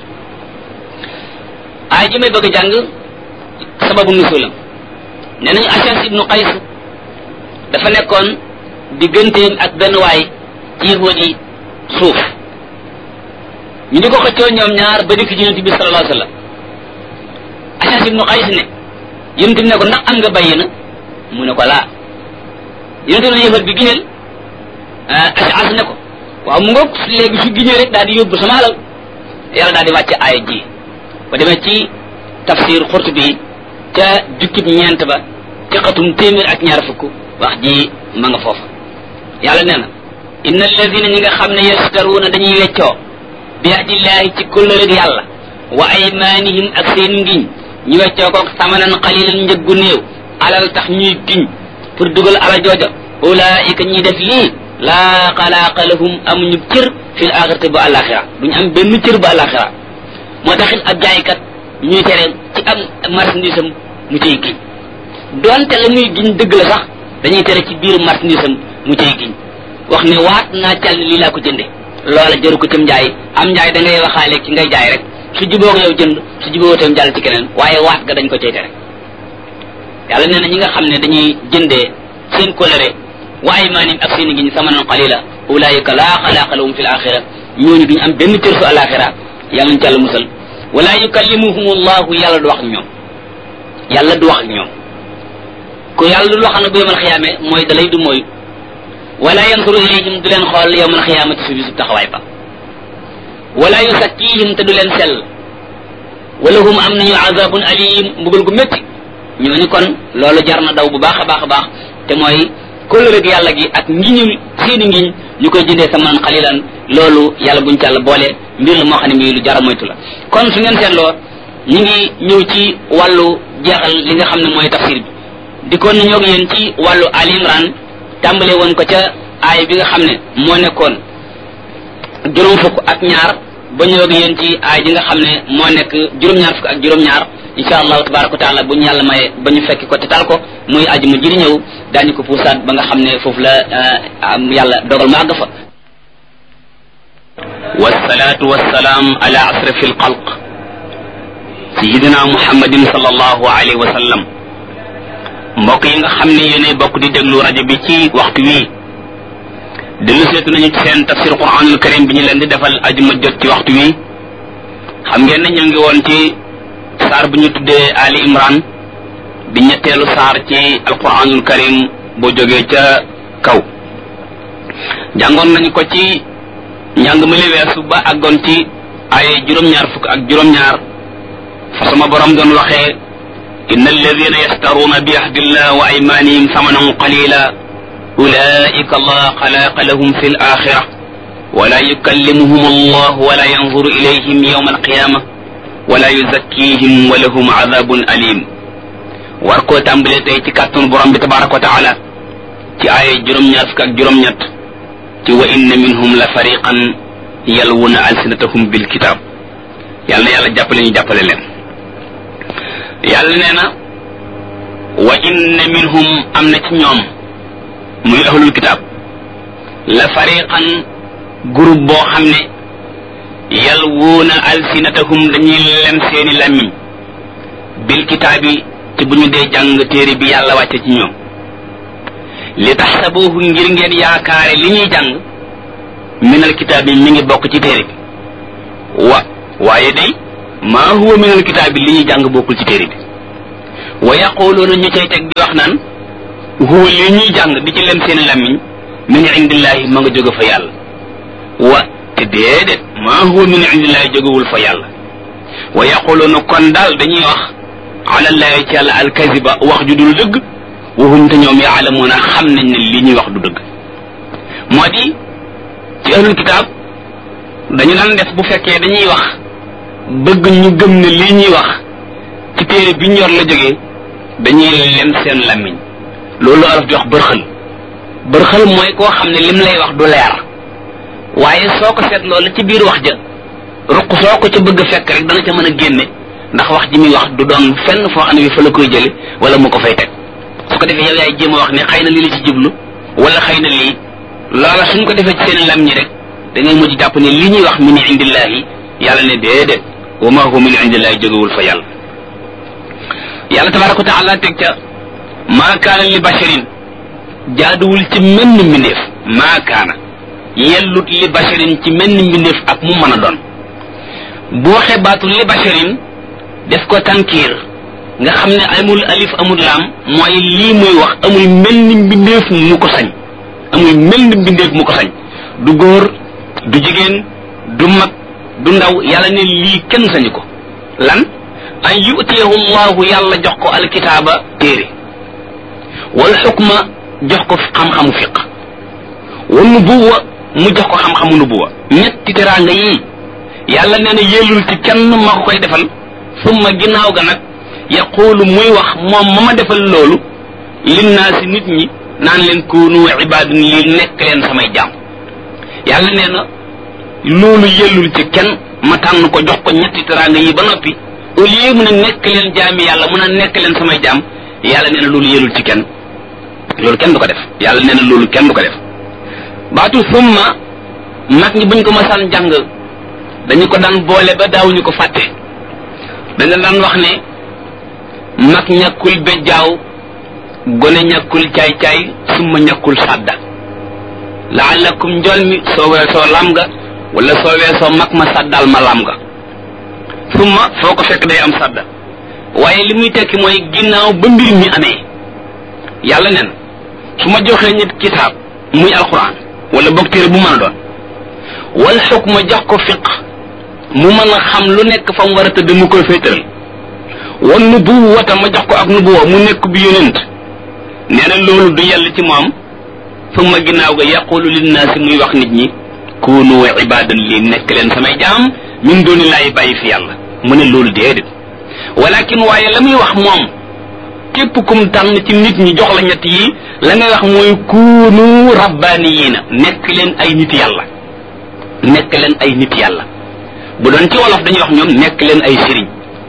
aay ji may bëgg a jàng sababu nusulam nee nañu Ashas ibnu Qays dafa nekkoon digganteem ak benn waay ci yahud yi suuf ñu di ko xëccoo ñoom ñaar ba dikk ci yonent bi sallallahu alayhi wa sallam Ashas ibnu Qays ne yonent bi ne ko ndax am nga bàyyi na mu ne ko laa yonent bi ne yahud bi giñal Ashas ne ko waaw mu ngoog léegi su giñee rek daal di yóbbu sama alal yàlla daal di wàcce aaya ji ba demee ci tafsir Qurtubi ca jukkib ñeent ba ci xatum téeméer ak ñaar fukk wax ji ma nga foofa yàlla nee na inna alladina ñi nga xam ne yastaruuna dañuy weccoo bi ahdillahi ci kóllëreg yàlla wa aymanihim ak seen ngiñ ñu weccoo ko samanan qalilan njëggu néew alal tax ñuy giñ pour dugal ala jooja ulaika ñi def lii laa xalaaqa lahum amuñu cër fil axirati ba alaxira duñu am benn cër ba alaxira moo taxit ab jaaykat ñuy tere ci am marchandise am mu cay giñ donte la muy giñ dëgg la sax dañuy tere ci biir marchandise am mu cay giñ wax ne waat naa cal ne lii laa ko jënde loola jëru ko cam njaay am njaay da ngay waxaale ci ngay jaay rek su juboo ko yow jënd su juboo tam jàll ci keneen waaye waat ga dañ ko cay tere yàlla nee na ñi nga xam ne dañuy jëndee seen coloré wa aymanim ak seen giñ samanan qalila ulaayika laa xalaaqa lahum fi l axira ñooñu duñu am benn cër su alaxira yàlla nañ ci yàlla musal wala yukallimuhum allahu yàlla du wax ak ñoom yàlla du wax ak ñoom ku yàlla dul wax na bu yowmal xiyaame mooy dalay du mooy wala yansuru ilayhim du leen xool yowmal xiyaamati su bisu taxawaay ba wala yusakkihim te du leen sell wala hum am nañu azabun alim mbugal gu métti ñooñu kon loolu jar na daw bu baax a baax a baax te mooy kóllëreeg yàlla gi ak ngiñu seeni ngiñ ñu koy jëndee samanan xalilan loolu yàlla buñ ci yàlla boole mbir la moo xam ne mbii lu jara moytu la kon su ngeen seetloo ñu ngi ñëw ci wàllu jeexal li nga xam ne mooy tafsir bi dikkoon nañoo ak yéen ci wàllu Ali Imran tàmbale woon ko ca aay bi nga xam ne moo nekkoon juróom fukk ak ñaar ba ñëw ak yéen ci aay bi nga xam ne moo nekk juróom-ñaar fukk ak juróom-ñaar insha allahu tabaraka wa taala bu ñu yàlla maye ba ñu fekki ko te tal ko muy aji mu jiri ñëw daañu ko puusaat ba nga xam ne foofu la yàlla dogal mu àgg fa wasalaatu wasalaam ala asrafi alxalq sayidina muhammadin sallallahu alayhi wa sallam mbokk yi nga xam ne yéenay bokk di déglu rajo bi ci waxtu wii dellu seetu nañu ci seen tafsir quranul karim bi ñu leen di defal ajuma jot ci waxtu wii xam ngeen ne ñu ngi woon ci saar bu ñu tuddee Ali Imran di ñetteelu saar ci alquranul karim boo jógee ca kaw jàngoon nañu ko ci njàng ma li weesu ba àggoon ci ay juróom-ñaar fukk ak juróom-ñaar fa sama borom doon waxee inna alladina yastaruuna bi ahdillah wa aymanihim samanan qalila ulaika la xalaqa lahum fi l axira wala yukallimuhum allah wala yanzuru ilayhim yawma alqiyama wala yuzakkihim wa lahum adabun alim war koo tàmbale tey ci kàttanu borom bi tabaraka wa taala ci ay juróom-ñaar fukk ak juróom-ñett ci wa inna minhum la fariqan yalwuna alsinatahum bil kitab yàlla na yàlla jàppale ñu jàppale leen yàlla nee na wa inna minhum am na ci ñoom muy ahlul kitab la fariqan groupe boo xam ne yalwuuna alsinatahum dañuy lem seeni làmmiñ bil kitaabi ci bu ñu dee jàng téere bi yàlla wàcce ci ñoom li taxsabuhu ngir ngeen yaakaare li ñuy jàng minal kitaab bi mi ngi bokk ci téere bi wa waaye day maa huwa minal kitaab bi li ñuy jàng bokkul ci téere bi wa yaquluuna ñu cay teg di wax naan huwa li ñuy jàng di ci lem seen làmmiñ min indillahi ma nga jóge fa yàlla wa te déedéet maa huwa min indillahi jógewul fa yàlla wa yaquluna kon daal dañuy wax ala llahi ci yàlla alkaziba wax ju dul dëgg waxuñ te ñoom yaalamuuna xam nañ ne li ñuy wax du dëgg moo di ci ahlul kitaab dañu daan def bu fekkee dañuy wax bëgg ñu gëm ne lii ñuy wax ci téere bi ñu yor la jógee dañuy lem seen làmmiñ loolu araf di wax bërxël bërxël mooy koo xam ne lim lay wax du leer waaye soo ko seet loolu ci biir wax ja ruq soo ko ca bëgg a fekk rek dana ca mën a génne ndax wax ji muy wax du doon fenn foo xam ne bi fa la koy jële wala mu ko fay teg su ko defee yow yaay jéem a wax ne xëy na lii la ci jublu wala xëy na lii loola suñ ko defee ci seen lam ñi rek da ngay mujj jàpp ne li ñuy wax min indillahi yàlla ne déedéet wa ma huwa min indillahi jógewul fa yàlla yàlla tabaraka wa taala teg ca maa kaana li basharin jaaduwul ci menn mbindeef maa kaana yellut li basharin ci menn mbindeef ak mu mën a doon bu waxee baatu li basharin def ko tankiir nga xam ne amul alif amul laam mooy lii muy wax amul menn mbindeef mu ko sañ amul menn mbindeef mu ko sañ du góor du jigéen du mag du ndaw yàlla ne lii kenn sañu ko lan an yutiyahu llahu yàlla jox ko alkitaaba téere wal xukma jox ko xam-xamu fiq wal nubuwa mu jox ko xam-xamu nubuwa ñetti teraanga yii yàlla nee na yellul ci kenn ma ko koy defal summa ginnaaw ga nag yaquulu muy wax moom ma ma defal loolu linnaasi nit ñi naan leen kunu ibaadun lii nekk leen samay jaam yàlla nee na loolu yellul ci kenn ma tànn ko jox ko ñetti teraanga yi ba noppi au lieu mun a nekk leen jaami yàlla mun a nekk leen samay jaam yàlla nee na loolu yellul ci kenn loolu kenn du ko def yàlla nee na loolu kenn du ko def baatu summa mag ñi buñ ko masaan jàng dañu ko daan boole ba daawuñu ko fàtte dañu daan wax ne mag ñàkkul bejjaaw gone ñàkkul caay-caay summa ñàkkul sàdda laalakum njool mi soo weesoo lam nga wala soo weesoo mag ma sàddal ma lam nga summa foo ko fekk day am sàdda waaye li muy tekki mooy ginnaaw ba mbir mi amee yàlla nen su ma joxee nit kitaab muy alquran wala boog téere bu mën a doon wal xukma jox ko fiq mu mën a xam lu nekk fa mu war a tëdd mu koy féetal wan nubuwata ma jox ko ak nubuwa mu nekk bi yonent nee na loolu du yell ci moom summa ginnaaw ga yaqulu linnaasi muy wax nit ñi kunu ibadan li nekk leen samay jaam min dooni laay bàyyi fi yàlla mu ne loolu déedéet walakin waaye la muy wax moom képp kum tànn ci nit ñi jox la ñett yi la ngay wax mooy kunu rabbaniyiina nekk leen ay nit yàlla nekk leen ay nit yàlla bu doon ci wolof dañuy wax ñoom nekk leen ay sëriñ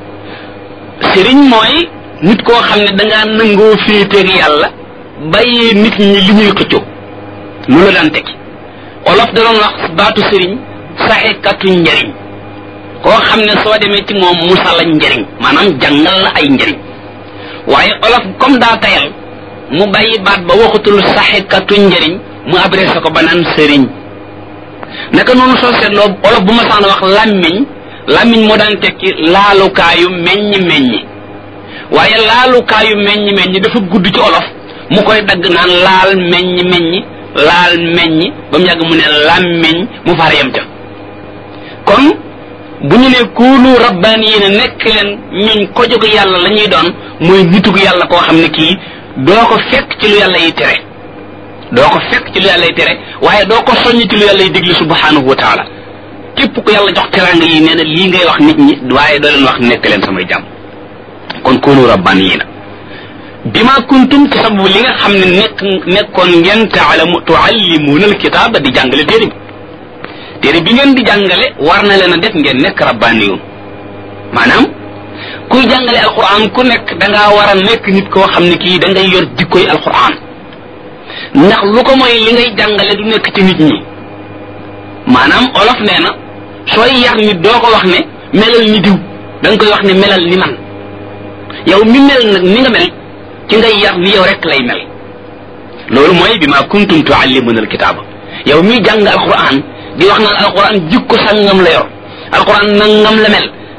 sëriñ mooy nit koo xam ne dangaa nangoo féeteeg yàlla bàyyee nit ñi li ñuy xëccoo lu la daan tekki olof da doon wax baatu sëriñ saxekatu njariñ koo xam ne soo demee ci moom musa la njariñ maanaam jàngal la ay njariñ waaye olof comme daa tayal mu bàyyi baat ba waxatul saxekatu njariñ mu adressé ko ba naan sëriñ naka noonu soo seetloo olof bu ma saan wax làmmiñ làmmiñ moo daan tekki laalukaayu meññ meññi waaye laalukaayu meññ meññi dafa gudd ci olof mu koy dagg naan laal meññ meññi laal meññi ba mu yàgg mu ne làmmiñ mu far yem ca kon bu ñu ne kuunu rabbaaniyiina nekk leen ñuñ ko jóg yàlla la ñuy doon mooy nitug yàlla koo xam ne kii doo ko fekk ci lu yàlla yi tere doo ko fekk ci lu yàlla yi tere waaye doo ko soññ ci lu yàlla yi digli subhanahu wa taala képp ku yàlla jox teraanga yi nee na lii ngay wax nit ñi waaye doo leen wax nekk leen samay jàmm kon kuunu rabbaaniyiina bima kuntum ci sababu li nga xam ne nekk nekkoon ngeen taalamu tuallimuuna alkitaaba di jàngale téere bi téere bi ngeen di jàngale war na leen a def ngeen nekk rabbaaniyun maanaam kuy jàngale alquran ku nekk da ngaa war a nekk nit koo xam ne kii da ngay yor jikkoy alquran ndax lu ko mooy li ngay jàngale du nekk ci nit ñi maanaam olof nee na sooy yar nit doo ko wax ne melal ni diw da nga koy wax ne melal ni man yow mi mel nag ni nga mel ci ngay yar ni yow rek lay mel loolu mooy bi ma kuntum tuallimuna alkitaaba yow mi jàng alquran di wax naan alquran jikko sangam la yor alquran nangam la mel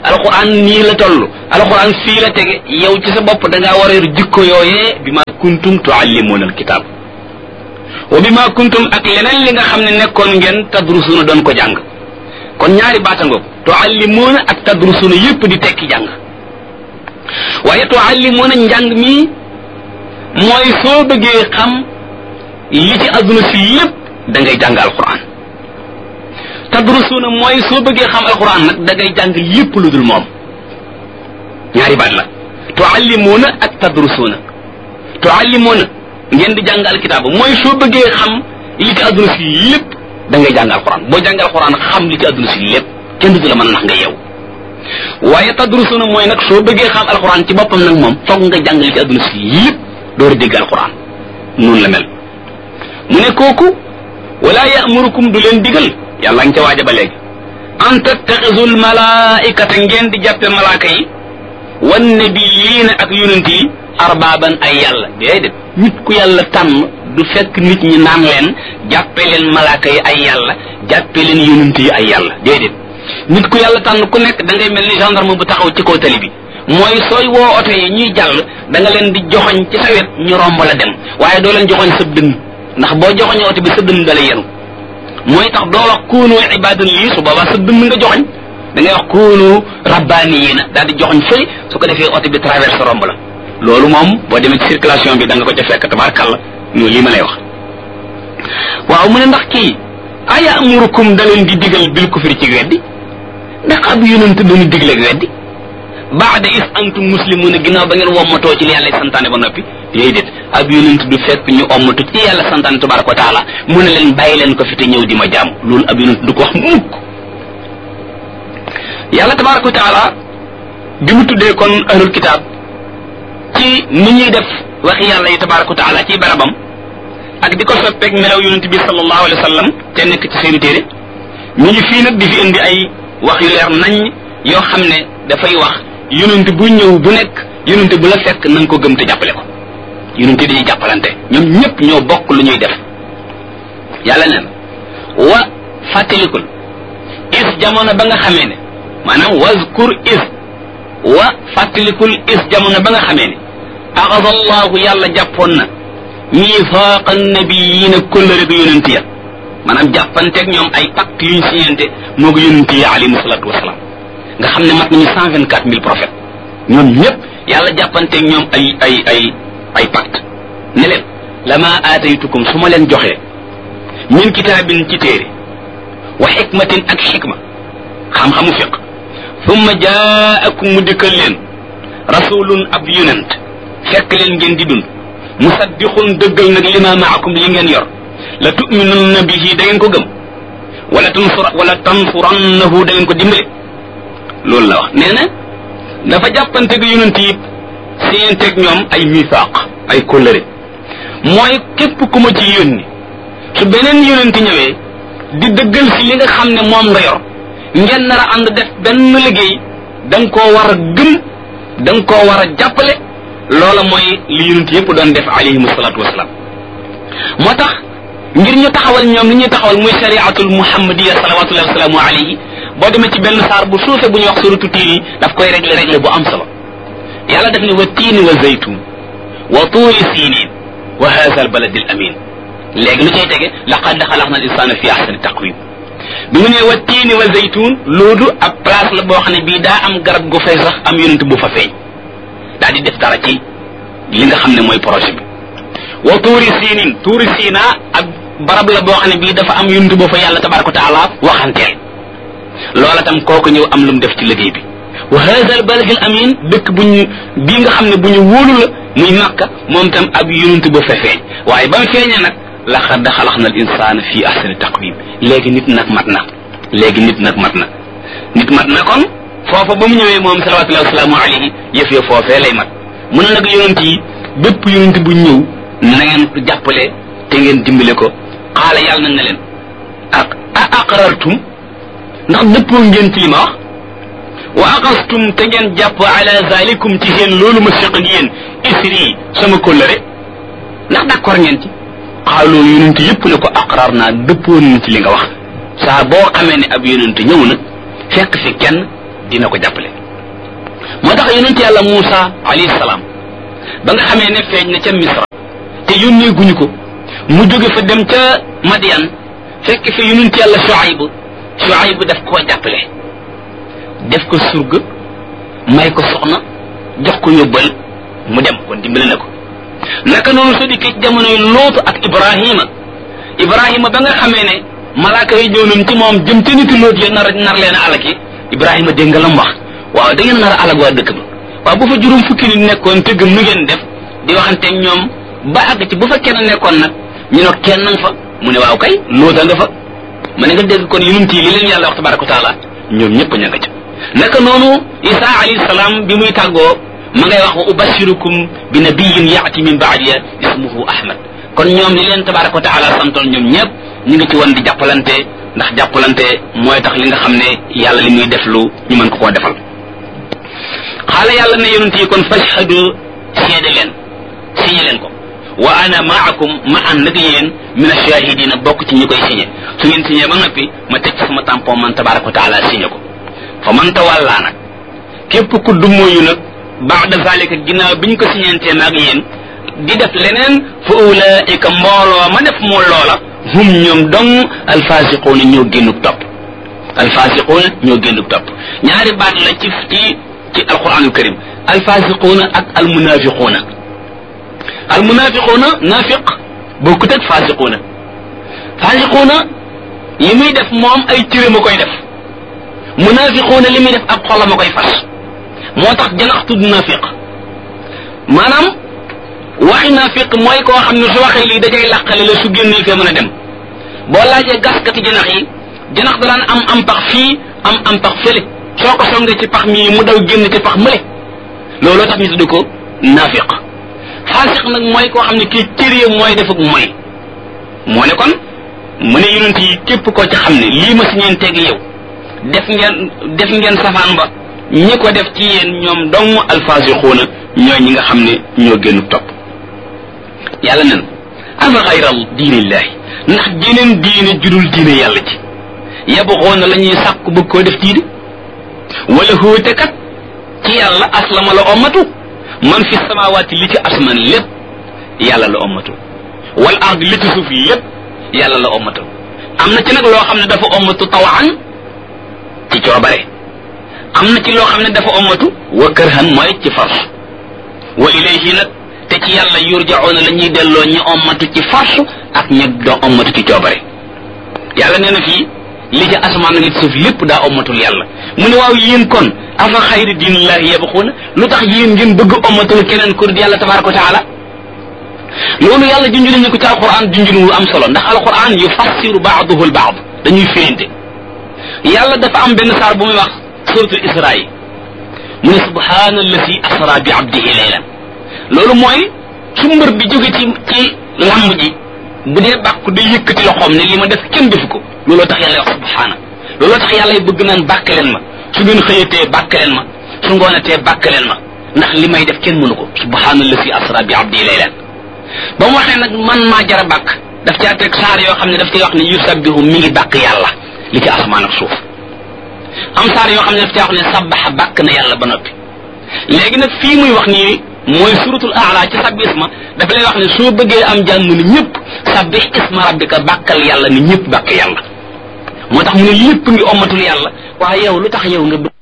alquran nii la toll alquran fii la tege yow ci sa bopp da ngaa war a yor jikko yooyee bi ma kuntum tuallimuna alkitab wa bi ma kuntum ak leneen li nga xam ne nekkoon ngeen tadrusuna doon ko jàng kon ñaari baatangoog tuallimuna ak tadrusuna yépp di tekki jàng waaye tuallimuna njàng mi mooy soo bëggee xam li ci adduna si lépp da ngay jàng alquran tadrusuna mooy soo bëggee xam alquran nag da ngay jàng lépp lu dul moom ñaari baat la tuallimuna ak tadrusuna tuallimuna ngeen di jàng alkitaab mooy soo bëggee xam li ci adduna si lépp da ngay jàng alquran boo jàng alquran xam li ci adduna si lépp kenn du la mën a nax nga yeew waaye tadrusuna mooy nag soo bëggee xam alquran ci boppam nag moom foog nga jàng li ci adduna si lépp door a dégg alquran noonu la mel mu ne kooku wala yamurukum du leen digal yàlla nga ca waaja ba léegi an tattaxisul malaikata ngeen di jàppe malaaka yi wan nabiyiina ak yonent yi arbaaban ay yàlla déedéet nit ku yàlla tànn du fekk nit ñi naan leen jàppe leen malaaka yi ay yàlla jàppe leen yonent yi ay yàlla déedéet nit ku yàlla tànn ku nekk da ngay mel ni gendarme bu taxaw ci kaw tali bi mooy sooy woo oto yi ñuy jàll da nga leen di joxoñ ci sa wet ñu romb la dem waaye doo leen joxoñ sa dënn ndax boo joxoñee oto bi sa dënn da lay yenu mooy tax doo wax kuunu ibadan lii su boobaa sa dënn nga joxoñ da ngay wax kuunu rabbaaniyiina daal di joxoñ fële su ko defee oto bi traverse romb la loolu moom boo demee ci circulation bi da nga ko ca fekk tabaarkàlla ñu lii ma lay wax waaw mu ne ndax kii aya amurukum da leen di digal bil kufri ci weddi ndax ab yonent dañu digle ak weddi baada is antum muslimuna ginnaaw ba ngeen wommatoo ci li yàlla santaane ba noppi déedéet ab yonent du fekk ñu ommatu ci yàlla santaane tabaraka wa taala mu ne leen bàyyi leen ko fi te ñëw di ma jaam loolu ab yonent du ko wax mukk yàlla tabaraka wa taala bi mu tuddee kon ahlul kitaab ci ni ñuy def waxi yàlla yi tabaraka wa taala ci barabam ak di ko soppeeg melaw yonent bi sallallahu alayhi wa sallam te nekk ci seeni téere ñu ngi fii nag di fi indi ay wax yu leer nañ yoo xam ne dafay wax yonent bu ñëw bu nekk yonent bu la fekk na nga ko gëm te jàppale ko yonent dañuy jàppalante ñoom ñëpp ñoo bokk lu ñuy def yàlla neen wa fàttalikul is jamono ba nga xamee ne maanaam wazkur is wa fàttalikul is jamono ba nga xamee ne axada allahu yàlla jàppoon na miifaaqa nabiyiina kóllëre gu yonent ya maanaam jàppanteeg ñoom ay pacte yuñ siñante moo ko yonent yi alayhimu salaatu wasalaam nga xam ne mat nañu cent vingt quatre mille prophètes ñoom ñëpp yàlla jàppanteeg ñoom ay ay ay ay pacte ne leen lama aataytukum su ma leen joxee min kitaabin ci téere wa xikmatin ak xikma xam-xamu fiq thumma jaakum mu dikkal leen rasulun ab yonent fekk leen ngeen di dund musaddiqun dëggal nag lima maakum li ngeen yor la tuminunna bihi da ngeen ko gëm wala tansur wala tansurannahu da ngeen ko dimbale loolu la wax nee na dafa jàppante gi yonent yi siyenteeg ñoom ay misaaq ay kóllëre mooy képp ku ma ci yónni su beneen yonent ñëwee di dëggal si li nga xam ne moom nga yor ngeen nar a ànd def benn liggéey da nga koo war a gëm da nga koo war a jàppale loola mooy li yonent yépp doon def alayhimu salaatu wasalaam moo tax ngir ñu taxawal ñoom li ñuy taxawal muy shariatul muhammadiya salawatullahi wasalaamu alayhi boo demee ci benn saar bu suufe bu ñuy wax suratu tiin yi daf koy régler régler bu am solo yàlla def ne wa tiini wa zaytun wa tuuri siinin wa haza al baladi al amin léegi lu cay tege laqad xalaqna al insana fi ahsani taqwim bi mu ne wa tiini wa zaytun loolu ab place la boo xam ne bii daa am garab gu fay sax am yonent bu fa feeñ daal di def dara ci li nga xam ne mooy projet bi wa tuuri siinin tuuri siina ak barab la boo xam ne bii dafa am yonent boo fa yàlla tabaraka wa taala waxanteel loola tam kooku ñëw am lu mu def ci liggéey bi wa hada al balad al amin dëkk bu ñu bii nga xam ne bu ñu wóolu la muy makka moom tam ab yonent ba fa feeñ waaye ba mu feeñee nag laqad xalaqna al insana fi ahsani taqwim léegi nit nag mat na léegi nit nag mat na nit mat na kon foofa ba mu ñëwee moom salawatullahi wasalaamu alayhi yëf ya foofee lay mat mu ne nag yonent yi bépp yonent bu ñëw na ngeen ko jàppale te ngeen dimbale ko xaala yàlla na ne leen ak a aqrartum ndax dëppoo ngeen ci li ma wax wa aqastum te ngeen jàpp ala zalikum ci seen loolu ma seq ak yéen isri sama kóllëre ndax d'accord ngeen ci xaaloo yonent yépp ne ko aqrar naa dëppoo nañ ci li nga wax saa boo xamee ne ab yonent ñëw na fekk fi kenn dina ko jàppale moo tax yonent yàlla Muusa alayhi salaam ba nga xamee ne feeñ na ca Misra te yónnee guñu ko mu jóge fa dem ca Madian fekk fi yonent yàlla Shuayb Shuayb daf koo jàppale def ko surga may ko soxna jox ko yóbbal mu dem kon dimbale na ko naka noonu soo dikkee ci jamonoy lootu ak Ibrahima Ibrahima ba nga xamee ne malaaka yi ñëw nañ ci moom jëm ca niti loot ya nar nar leen a alaki Ibrahima dégg nga lam wax waaw da ngeen nar a alag waa dëkk ba waaw bu fa juróom fukki nit nekkoon te gëm nu ngeen def di waxante ñoom ba àgg ci bu fa kenn nekkoon nag ñu ne kenn nga fa mu ne waaw kay loota nga fa ma ne nga dégg kon yonent yi li leen yàlla wax tabaraka wa taala ñoom ñëpp ña nga ca naka noonu Isa alayhi salaam bi muy tàggoo ma ngay wax wa ubashirukum bi nabiyin yaati min baadiya ismuhu Ahmad kon ñoom li leen tabaraka wa taala santoon ñoom ñëpp ñu ngi ci woon di jàppalante ndax jàppalante mooy tax li nga xam ne yàlla li muy def lu ñu mën ko koo defal xaala yàlla ne yonent yi kon fashhadu seede leen signé leen ko wa ana maakum ma ànd ak yéen min ashahidina bokk ci ñi koy signé su ngeen signé ba noppi ma teg ci sama tampon man tabaraka wa taala signé ko fa man tawalla nag képp ku dummóoyu nag baada zalika ginnaaw bi ñu ko signantee maag yéen di def leneen fa ulaika mbooloo ma def moo loola hum ñoom dong alfasiquuna ñoo génnuk topp alfasiquuna ñoo génnuk topp ñaari baat la ci ci ci alquranul karim alfasiquuna ak almunafiquuna almunafiquuna nafiq bokkut ak fasiquuna fasiquuna li muy def moom ay cëram a koy def munafiquuna li muy def ab xolam a koy fas moo tax janax tudd nafiq maanaam waxi nafiq mooy koo xam ne su waxee lii dajay làqale la su génnee fee mën a dem boo laajee gaskati janax yi janax da daan am am pax fii am am pax fële soo ko songee ci pax mii mu daw génn ci pax mële looloo tax ñu tudd ko nafiq faasiq nag mooy koo xam ne kii cëree mooy defuk mooy moo ne kon mu ne yonent yi képp koo ci xam ne lii ma si ñeen teg yow def ngeen def ngeen safaan ba ñi ko def ci yéen ñoom dong alfaasiquuna ñooy ñi nga xam ne ñoo génn topp yàlla nen afa xayral diinillahi ndax jeneen diine judul diine yàlla ci yabuxoona la ñuy sàkku bëgg koo def diine wala hóote kat ci yàlla aslama la ommatu man fi samawaati li ci asman lépp yàlla la ommatu wal ard li ci suuf lépp yàlla la ommatu am na ci nag loo xam ne dafa ommatu tawaan ci coobare am na ci loo xam ne dafa ommatu wa kërhan mooy ci force wa ilayhi nag te ci yàlla yurjaoona la ñuy delloo ñi ommatu ci force ak ñi doo ommatu ci coobare yàlla nee na fii li ci asamaan li ci suuf lépp daa ommatul yàlla mu ne waaw yéen kon afa xayri diinillahi yabxuuna lu tax yéen ngeen bëgg ommatul keneen kur di yàlla tabaraka wa taala loolu yàlla junj nañu ko ci alquran junjun wu am solo ndax alquran yufassiru baaduhu al baad dañuy firinte yàlla dafa am benn saar bu muy wax suratul isra yi mu ne subhaana alladi asra bi abdihi laylan loolu mooy su mbër bi jóge ci ci lamb ji bu dee bàkku day yëkkati loxoom ne li ma def kenn defu ko looloo tax yàlla wax subhaana looloo tax yàlla bëgg naan bàkk leen ma su ngeen xëyatee bàkk leen ma su ngoonatee bàkk leen ma ndax li may def kenn mënu ko subhaana alladi asra bi abdihi laylan ba mu waxee nag man maa jara bàkk daf caa teg saar yoo xam ne daf cay wax ne yusabbihu mi ngi bàkk yàlla li ci asamaan ak suuf am saar yoo xam ne daf caa wax ne sabbaxa bàkk na yàlla ba noppi léegi nag fii muy wax nii mooy suratul aala ci sabbi isma dafa lay wax ne soo bëggee am jàmm ni ñëpp sabbih isma rabbika bàkkal yàlla ni ñëpp bàkk yàlla moo tax mu ne lépp ngi ommatul yàlla waaye yow lu tax yow nga bëgg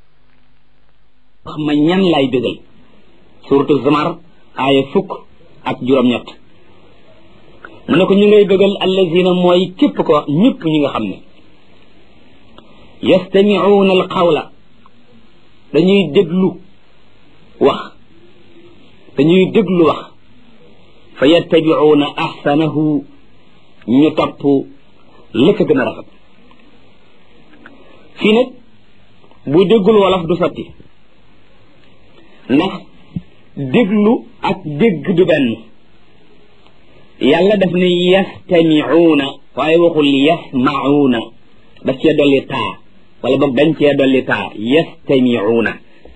wax ma ñan lay bégal suratul zamar aaya fukk ak juróom-ñett mu ne ko ñu ngay bëggal allazina mooy képp ko ñëpp ñi nga xam ne yastamicuuna alqawla dañuy déglu wax dañuy déglu wax fa yattabicuuna axsanahu ñu topp la ko gën a rafet fii nag bu déggul wolof du sotti ndax déglu ak dégg du benn yàlla daf ne yastamicuuna waaye waxul yasmacuuna daf cee dolli taa wala boog dañ cee dolli taa yastamicuuna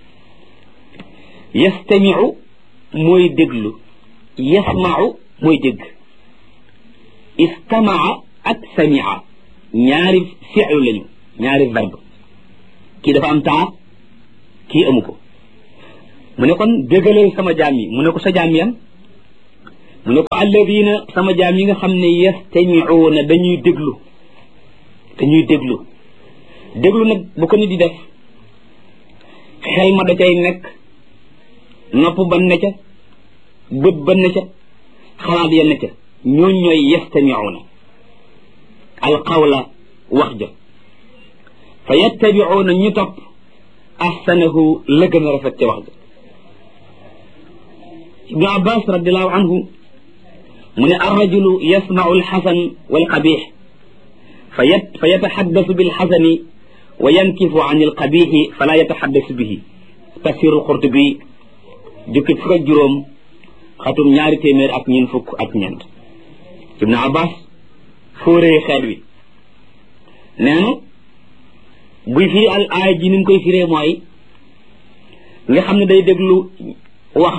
yastamicu mooy déglu yasmacu mooy dégg istamaca ak samica ñaari fi'lu lañu ñaari verbe kii dafa am taa kii amu ko mu ne kon bégalal sama jaam yi mu ne ko sa jaam yan mu ne ko alladina sama jaam yi nga xam ne yastamiuuna dañuy déglu dañuy déglu déglu nag bu ko nit di def xel ma da cay nekk nopp ba ne ca bët ba ne ca xalaat ya ne ca ñooñ ñooy yastamiuuna alqawla wax ja fa yattabiuuna ñu topp ahsanahu la gën a rafet ca wax ja ibnu abbas radiallahu anhu mu ne arrajulu yasmau alxasan walqabix fa yat fa yataxaddasu bilxasani wa yankifu an alqabixi fala yataxaddasu bihi tafsiru xurtubi jukki fukk ak juróom xatum ñaari téeméer ak ñeen fukk ak ñeent ibnu abbas fóoree xeet wi nee na buy firi al aaya ji ni mu koy firee mooy nga xam ne day déglu wax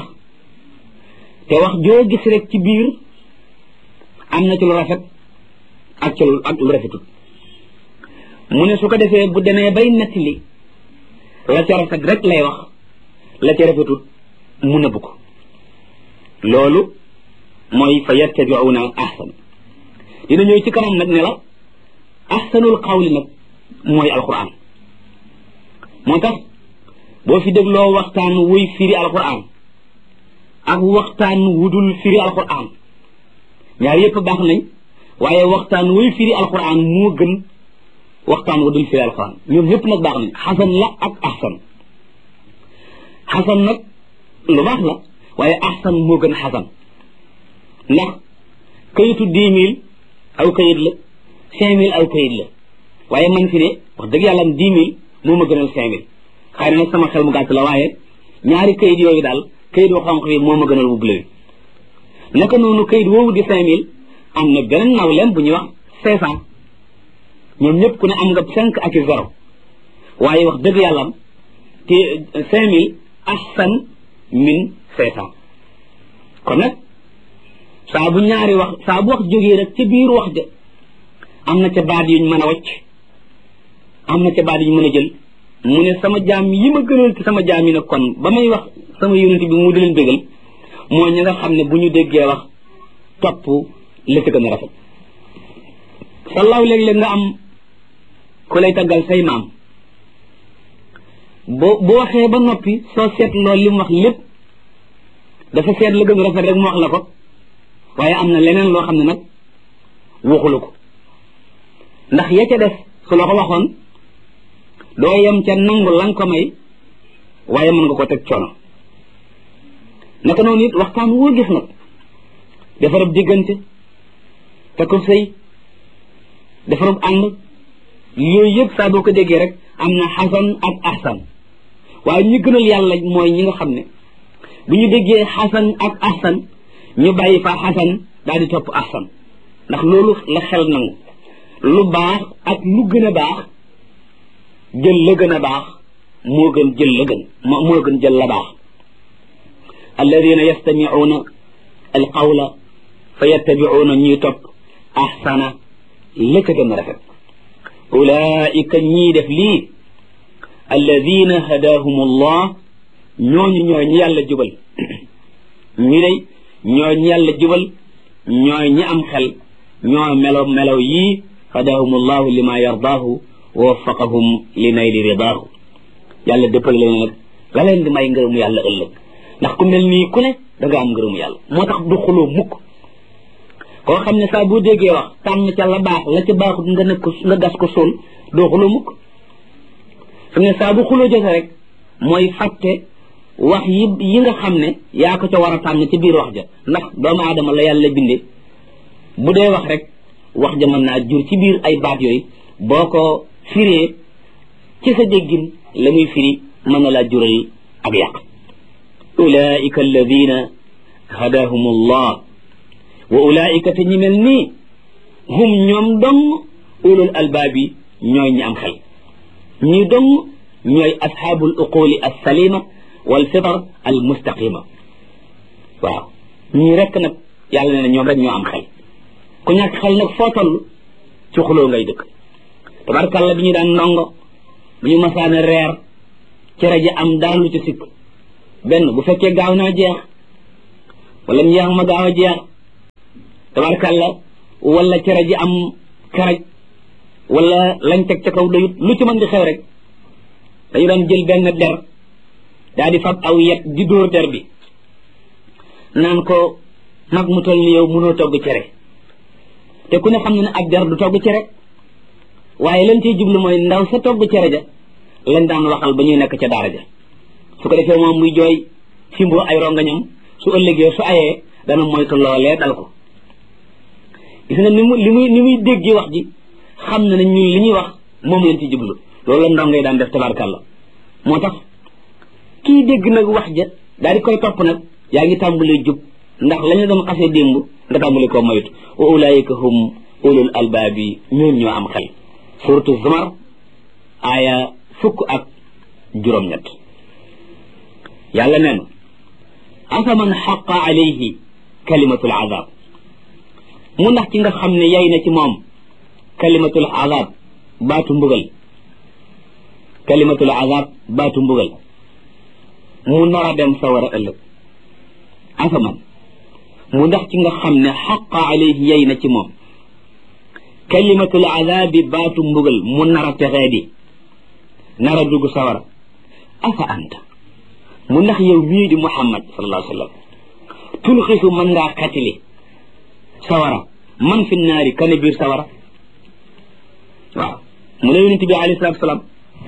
te wax joo gis rek ci biir am na ci lu rafet ak ci lu ak lu rafetut mu ne su ko defee bu demee bay nettali la ca rafet rek lay wax la ca rafetut mu nëbb ko loolu mooy fa yattabiuna ahsan dina ñëw ci kanam nag ne la ahsanul qawli nag mooy alquran moo tax boo fi dégloo waxtaan wuy firi alquran ak waxtaan wudul firi alquran ñaar yépp baax nañ waaye waxtaan wuy firi alquran moo gën waxtaan wudul firi alquran ñoom ñépp nag baax nañ xasan la ak ahsan xasan nag lu baax la waaye ahsan moo gën xasan ndax kayitu dix mille aw kayit la cinq mille aw kayit la waaye man fi ne wax dëgg yàlla am dix mille moo ma gënal cinq mille xëy na nag sama xel mu gàtt la waaye ñaari kayit yooyu daal kayit wu xonq bi moo ma gënal wu bleu bi naka noonu kayit woowu di cinq mille am na beneen nawleem bu ñuy wax cinq cent ñoom ñëpp ku ne am nga cinq ak i zéro waaye wax dëgg yàlla am te cinq mille ahsan min cinq cent kon nag saa bu ñaari wax saa bu wax jógee rek ca biir wax ja am na ca baat yuñ mën a wacc am na ca baat yuñ mën a jël mu ne sama jaam yi ma gënal ci sama jaam yi nag kon ba may wax sama yonent bi mu di leen bégal mooy ñi nga xam ne bu ñu déggee wax topp la ci gën a rafet sallaaw léeg-léeg nga am ku lay taggal say maam boo boo waxee ba noppi soo seet loolu li mu wax lépp dafa seet la gën a rafet rek mu wax la ko waaye am na leneen loo xam ne nag waxulu ko ndax ya ca def su la ko waxoon doo yem ca nangu lan ko may waaye mën nga ko teg coono naka noonu it waxtaan woo gis nag defarab diggante te ko sëy defarab ànd yooyu yëpp saa boo ko déggee rek am na xasan ak ahsan waaye ñi gënal yàlla mooy ñi nga xam ne bu ñu déggee xasan ak ahsan ñu bàyyi fa xasan daal di topp ahsan ndax loolu la xel nangu lu baax ak lu gën a baax jël la gën a baax moo gën jël la gën moo gën jël la baax alladina yastamicuuna alqawla fa yattabicuuna ñuy topp ahsana la ca gën a rafet ulaika ñii def lii alladina hadaahum allah ñooñu ñooy ñi yàlla jubal ñi day ñooy ñi yàlla jubal ñooy ñi am xel ñoo melo melaw yii hadaahum allahu lima yardaahu wa waffaqahum li nayli ridaahu yàlla dëppal leen nag la leen di may ngërëmu yàlla ëllëg ndax ku mel nii ku ne da nga am ngërëmu yàlla moo tax du xuloo mukk koo xam ne saa boo déggee wax tànn ca la baax la ca baaxut nga nekk ko nga gas ko sol doo xuloo mukk fi ne saa bu xuloo jote rek mooy fàtte wax yi yi nga xam ne yaa ko ca war a tànn ci biir wax ja ndax doomu aadama la yàlla binde bu dee wax rek wax ja mën naa jur ci biir ay baat yooyu boo ko firee ci sa déggin la muy firi mën na laa jural ak yàq ulaika alladina hadahum allah wa ulaika te ñi mel nii hum ñoom dong ulul albaabi ñooy ñi am xel ñi dong ñooy asxaabul uquli alsalima wal fitar al mustaqima waaw ñii rekk nag yàlla ne na ñoom rek ñoo am xel ku ñàkk xel nag foo toll ci xuloo ngay dëkk tabarkàlla bi ñu daan ndongo bu ñu masaana reer cere ji am dara lu ci sikk benn bu fekkee gaaw naa jeex wala njeex ma gaaw a jeex tabarkàlla wala cere ji am karaj wala lañ teg ca kaw doyut lu ci mën di xew rek dañu daan jël benn der daa di fab aw yet di dóor der bi naan ko mag mu toll ni yow mënoo togg cere te ku ne xam ne ne ab der du togg cere waaye lañ ciy jublu mooy ndaw sa togg cere ja lañ daan waxal ba ñuy nekk ca daara ja su ko defee moom muy jooy fimboo ay rongañam su ëllëgee su ayee dana moytu loolee dal ko gis nga ni mu li muy ni muy déggee wax ji xam na ne ñun li ñuy wax moom lañ ci jublu loolu la ndongay daan def tabarkàlla moo tax kii dégg nag wax ja daal di koy topp nag yaa ngi tàmbalee jub ndax lañu doon xasee démb nga tàmbali koo moytu wa ulaayika hum ulul albaabi ñoom ñoo am xel suratu zumar aaya fukk ak juróom-ñett yàlla nee na afaman xaqa alayhi kalimatul azab mu ndax ci nga xam ne yay na ci moom kalimatul azab baatu mbugal kalimatul azab baatu mbugal mu nar a dem sawara ëllëg afaman mu ndax ci nga xam ne xaqa alayhi yay na ci moom kalimatul azabi baatu mbugal mu nar a texee di nar a dugg sawara afa anta mu ndax yow mii di muhammad sallallahu alayhi wa sallam tulxisu mën ngaa xatili sawara man fi naari kane biir sawara waaw mu ne yonente bi alayhi salatu salaam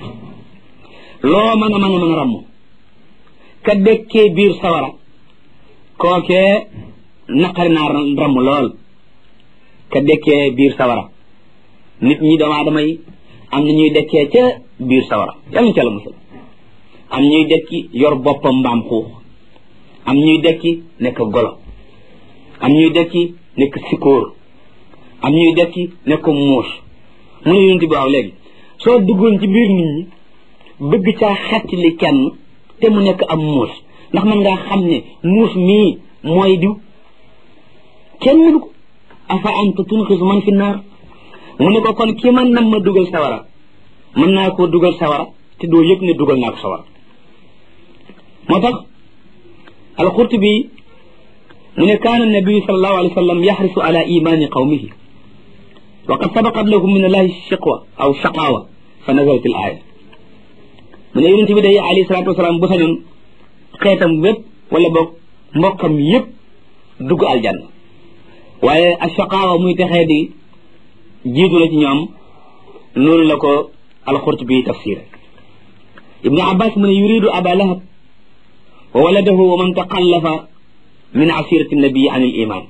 loo mën a mën a mën a ramm ka dekkee biir sawara kookee naqari naa ramm lool ka dekkee biir sawara nit ñi doomu aadama yi am na ñuy dekkee ca biir sawara yàlla ñu ca la musal am ñuy dekki yor boppam mbaam xuux am ñuy dekki nekk golo am ñuy dekki nekk sikóor am ñuy dekki nekk muus mu ne yonent bi waaw léegi soo duggoon ci biir nit ñi bëgg caa xettali kenn te mu nekk am muus ndax man ngaa xam ne muus mii mooy diw kenn mënu ko afa anta tunxisu man fi naar mu ne ko kon ki man nam ma dugal sawara mën naa koo dugal sawara te doo yëg ne dugal naa ko sawara moo tax alqurtubi mu ne kaana nabiyu sallallahu alayhi wa sallam yaxrisu ala imani qawmihi wa qad sabaqat lahum min allahi shiqwa aw shaqawa fa nazalat al aya mu ne yonente bi day alayhi salatu wasalaam bu sañoon xeetam wépp wala boog mbokkam yépp dugg aljanna waaye ashaqaawa muy texee di jiitu la ci ñoom noonu la ko alqurtubi tafsir ibnu abbas mu ne yuridu aba lahab wa waladahu wa man taqallafa min asirati nabii an il iman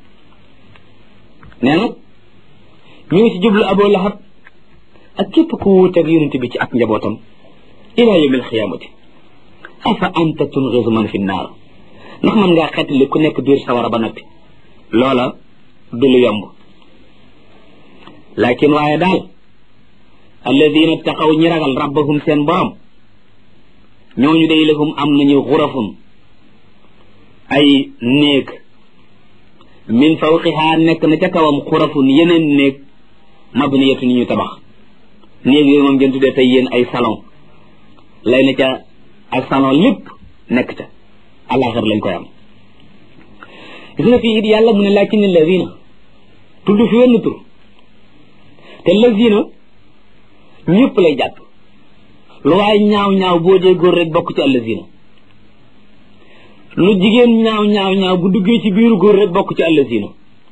nee na ñu ngi ci jublu abu lahab ak képp ku wuuteeg yonente bi ci ak njabootam ila yawmi alxiyamati afa anta tungisu man fi naar ndax man ngaa xettali ku nekk biir sawara ba noppi loola du lu yomb lakin waaye daal alladina taqaw ñi ragal rabbahum seen borom ñooñu day lahum am nañu xurafun ay néeg min fawqiha nekk na ca kawam xurafun yeneen néeg mabniyatu ni ñu tabax néeg yooyu moom ngeen tuddee tey yéen ay salon lay na ca ak salon lépp nekk ca àllaaxir lañ koy am gis nga fii it yàlla mu ne lakin alladina tudd fi wenn tur te lazina ñëpp lay jàpp lu waaye ñaaw ñaaw boo dee góor rek bokk ci allazina lu jigéen ñaaw ñaaw ñaaw bu duggee ci biiru góor rek bokk ci allazina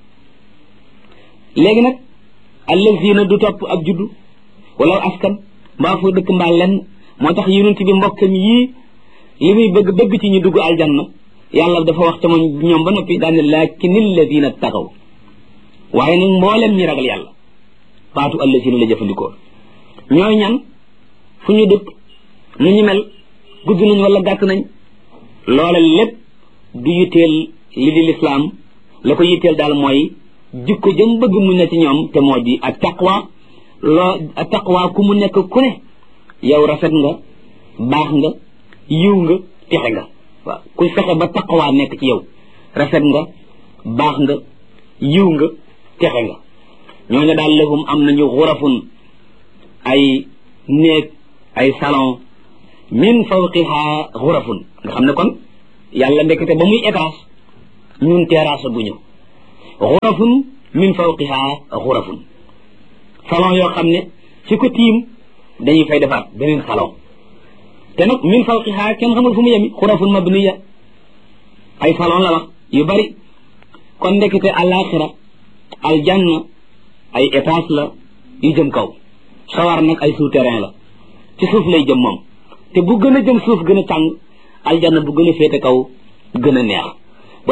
léegi nag allazina du topp ab juddu wala askan mbaa foo dëkk mbaa lenn moo tax yonent bi mbokkam yii li muy bëgg bëgg ci ñu dugg aljanna yàlla dafa wax sama ñoom ba noppi daane laakin alladina taxaw waaye nag mboolem ñi ragal yàlla baatu allazina la jëfandikoo ñooy ñan fu ñu dëkk nu ñu mel gudd nañ wala gàtt nañ loola lépp du yitteel li di lislaam la ko yitteel daal mooy jikko jëm bëgg mu ne ci ñoom te moo di ak taqwa loo ak taqwa ku mu nekk ku ne yow rafet nga baax nga yiw nga texe nga waaw kuy fexe ba taqwa nekk ci yow rafet nga baax nga yiw nga texe nga ñooñu daal lahum am nañu xurafun ay néeg ay salon min fawqiha xurafun nga xam ne kon yàlla ndekete ba muy étage ñun terrasse bu ñu xurafun min fawqiha xurafun salon yoo xam ne ci ko tiim dañuy fay defaat beneen salon te nag min fawqiha kenn xamul fu mu yemi xurafun mabniya ay salon la wax yu bari kon ndekete alaxira aljanna ay étage la yu jëm kaw sawar nag ay souterrain la ci suuf lay jëm moom te bu gën a jëm suuf gën a tàng aljanna bu gën a féete kaw gën a neex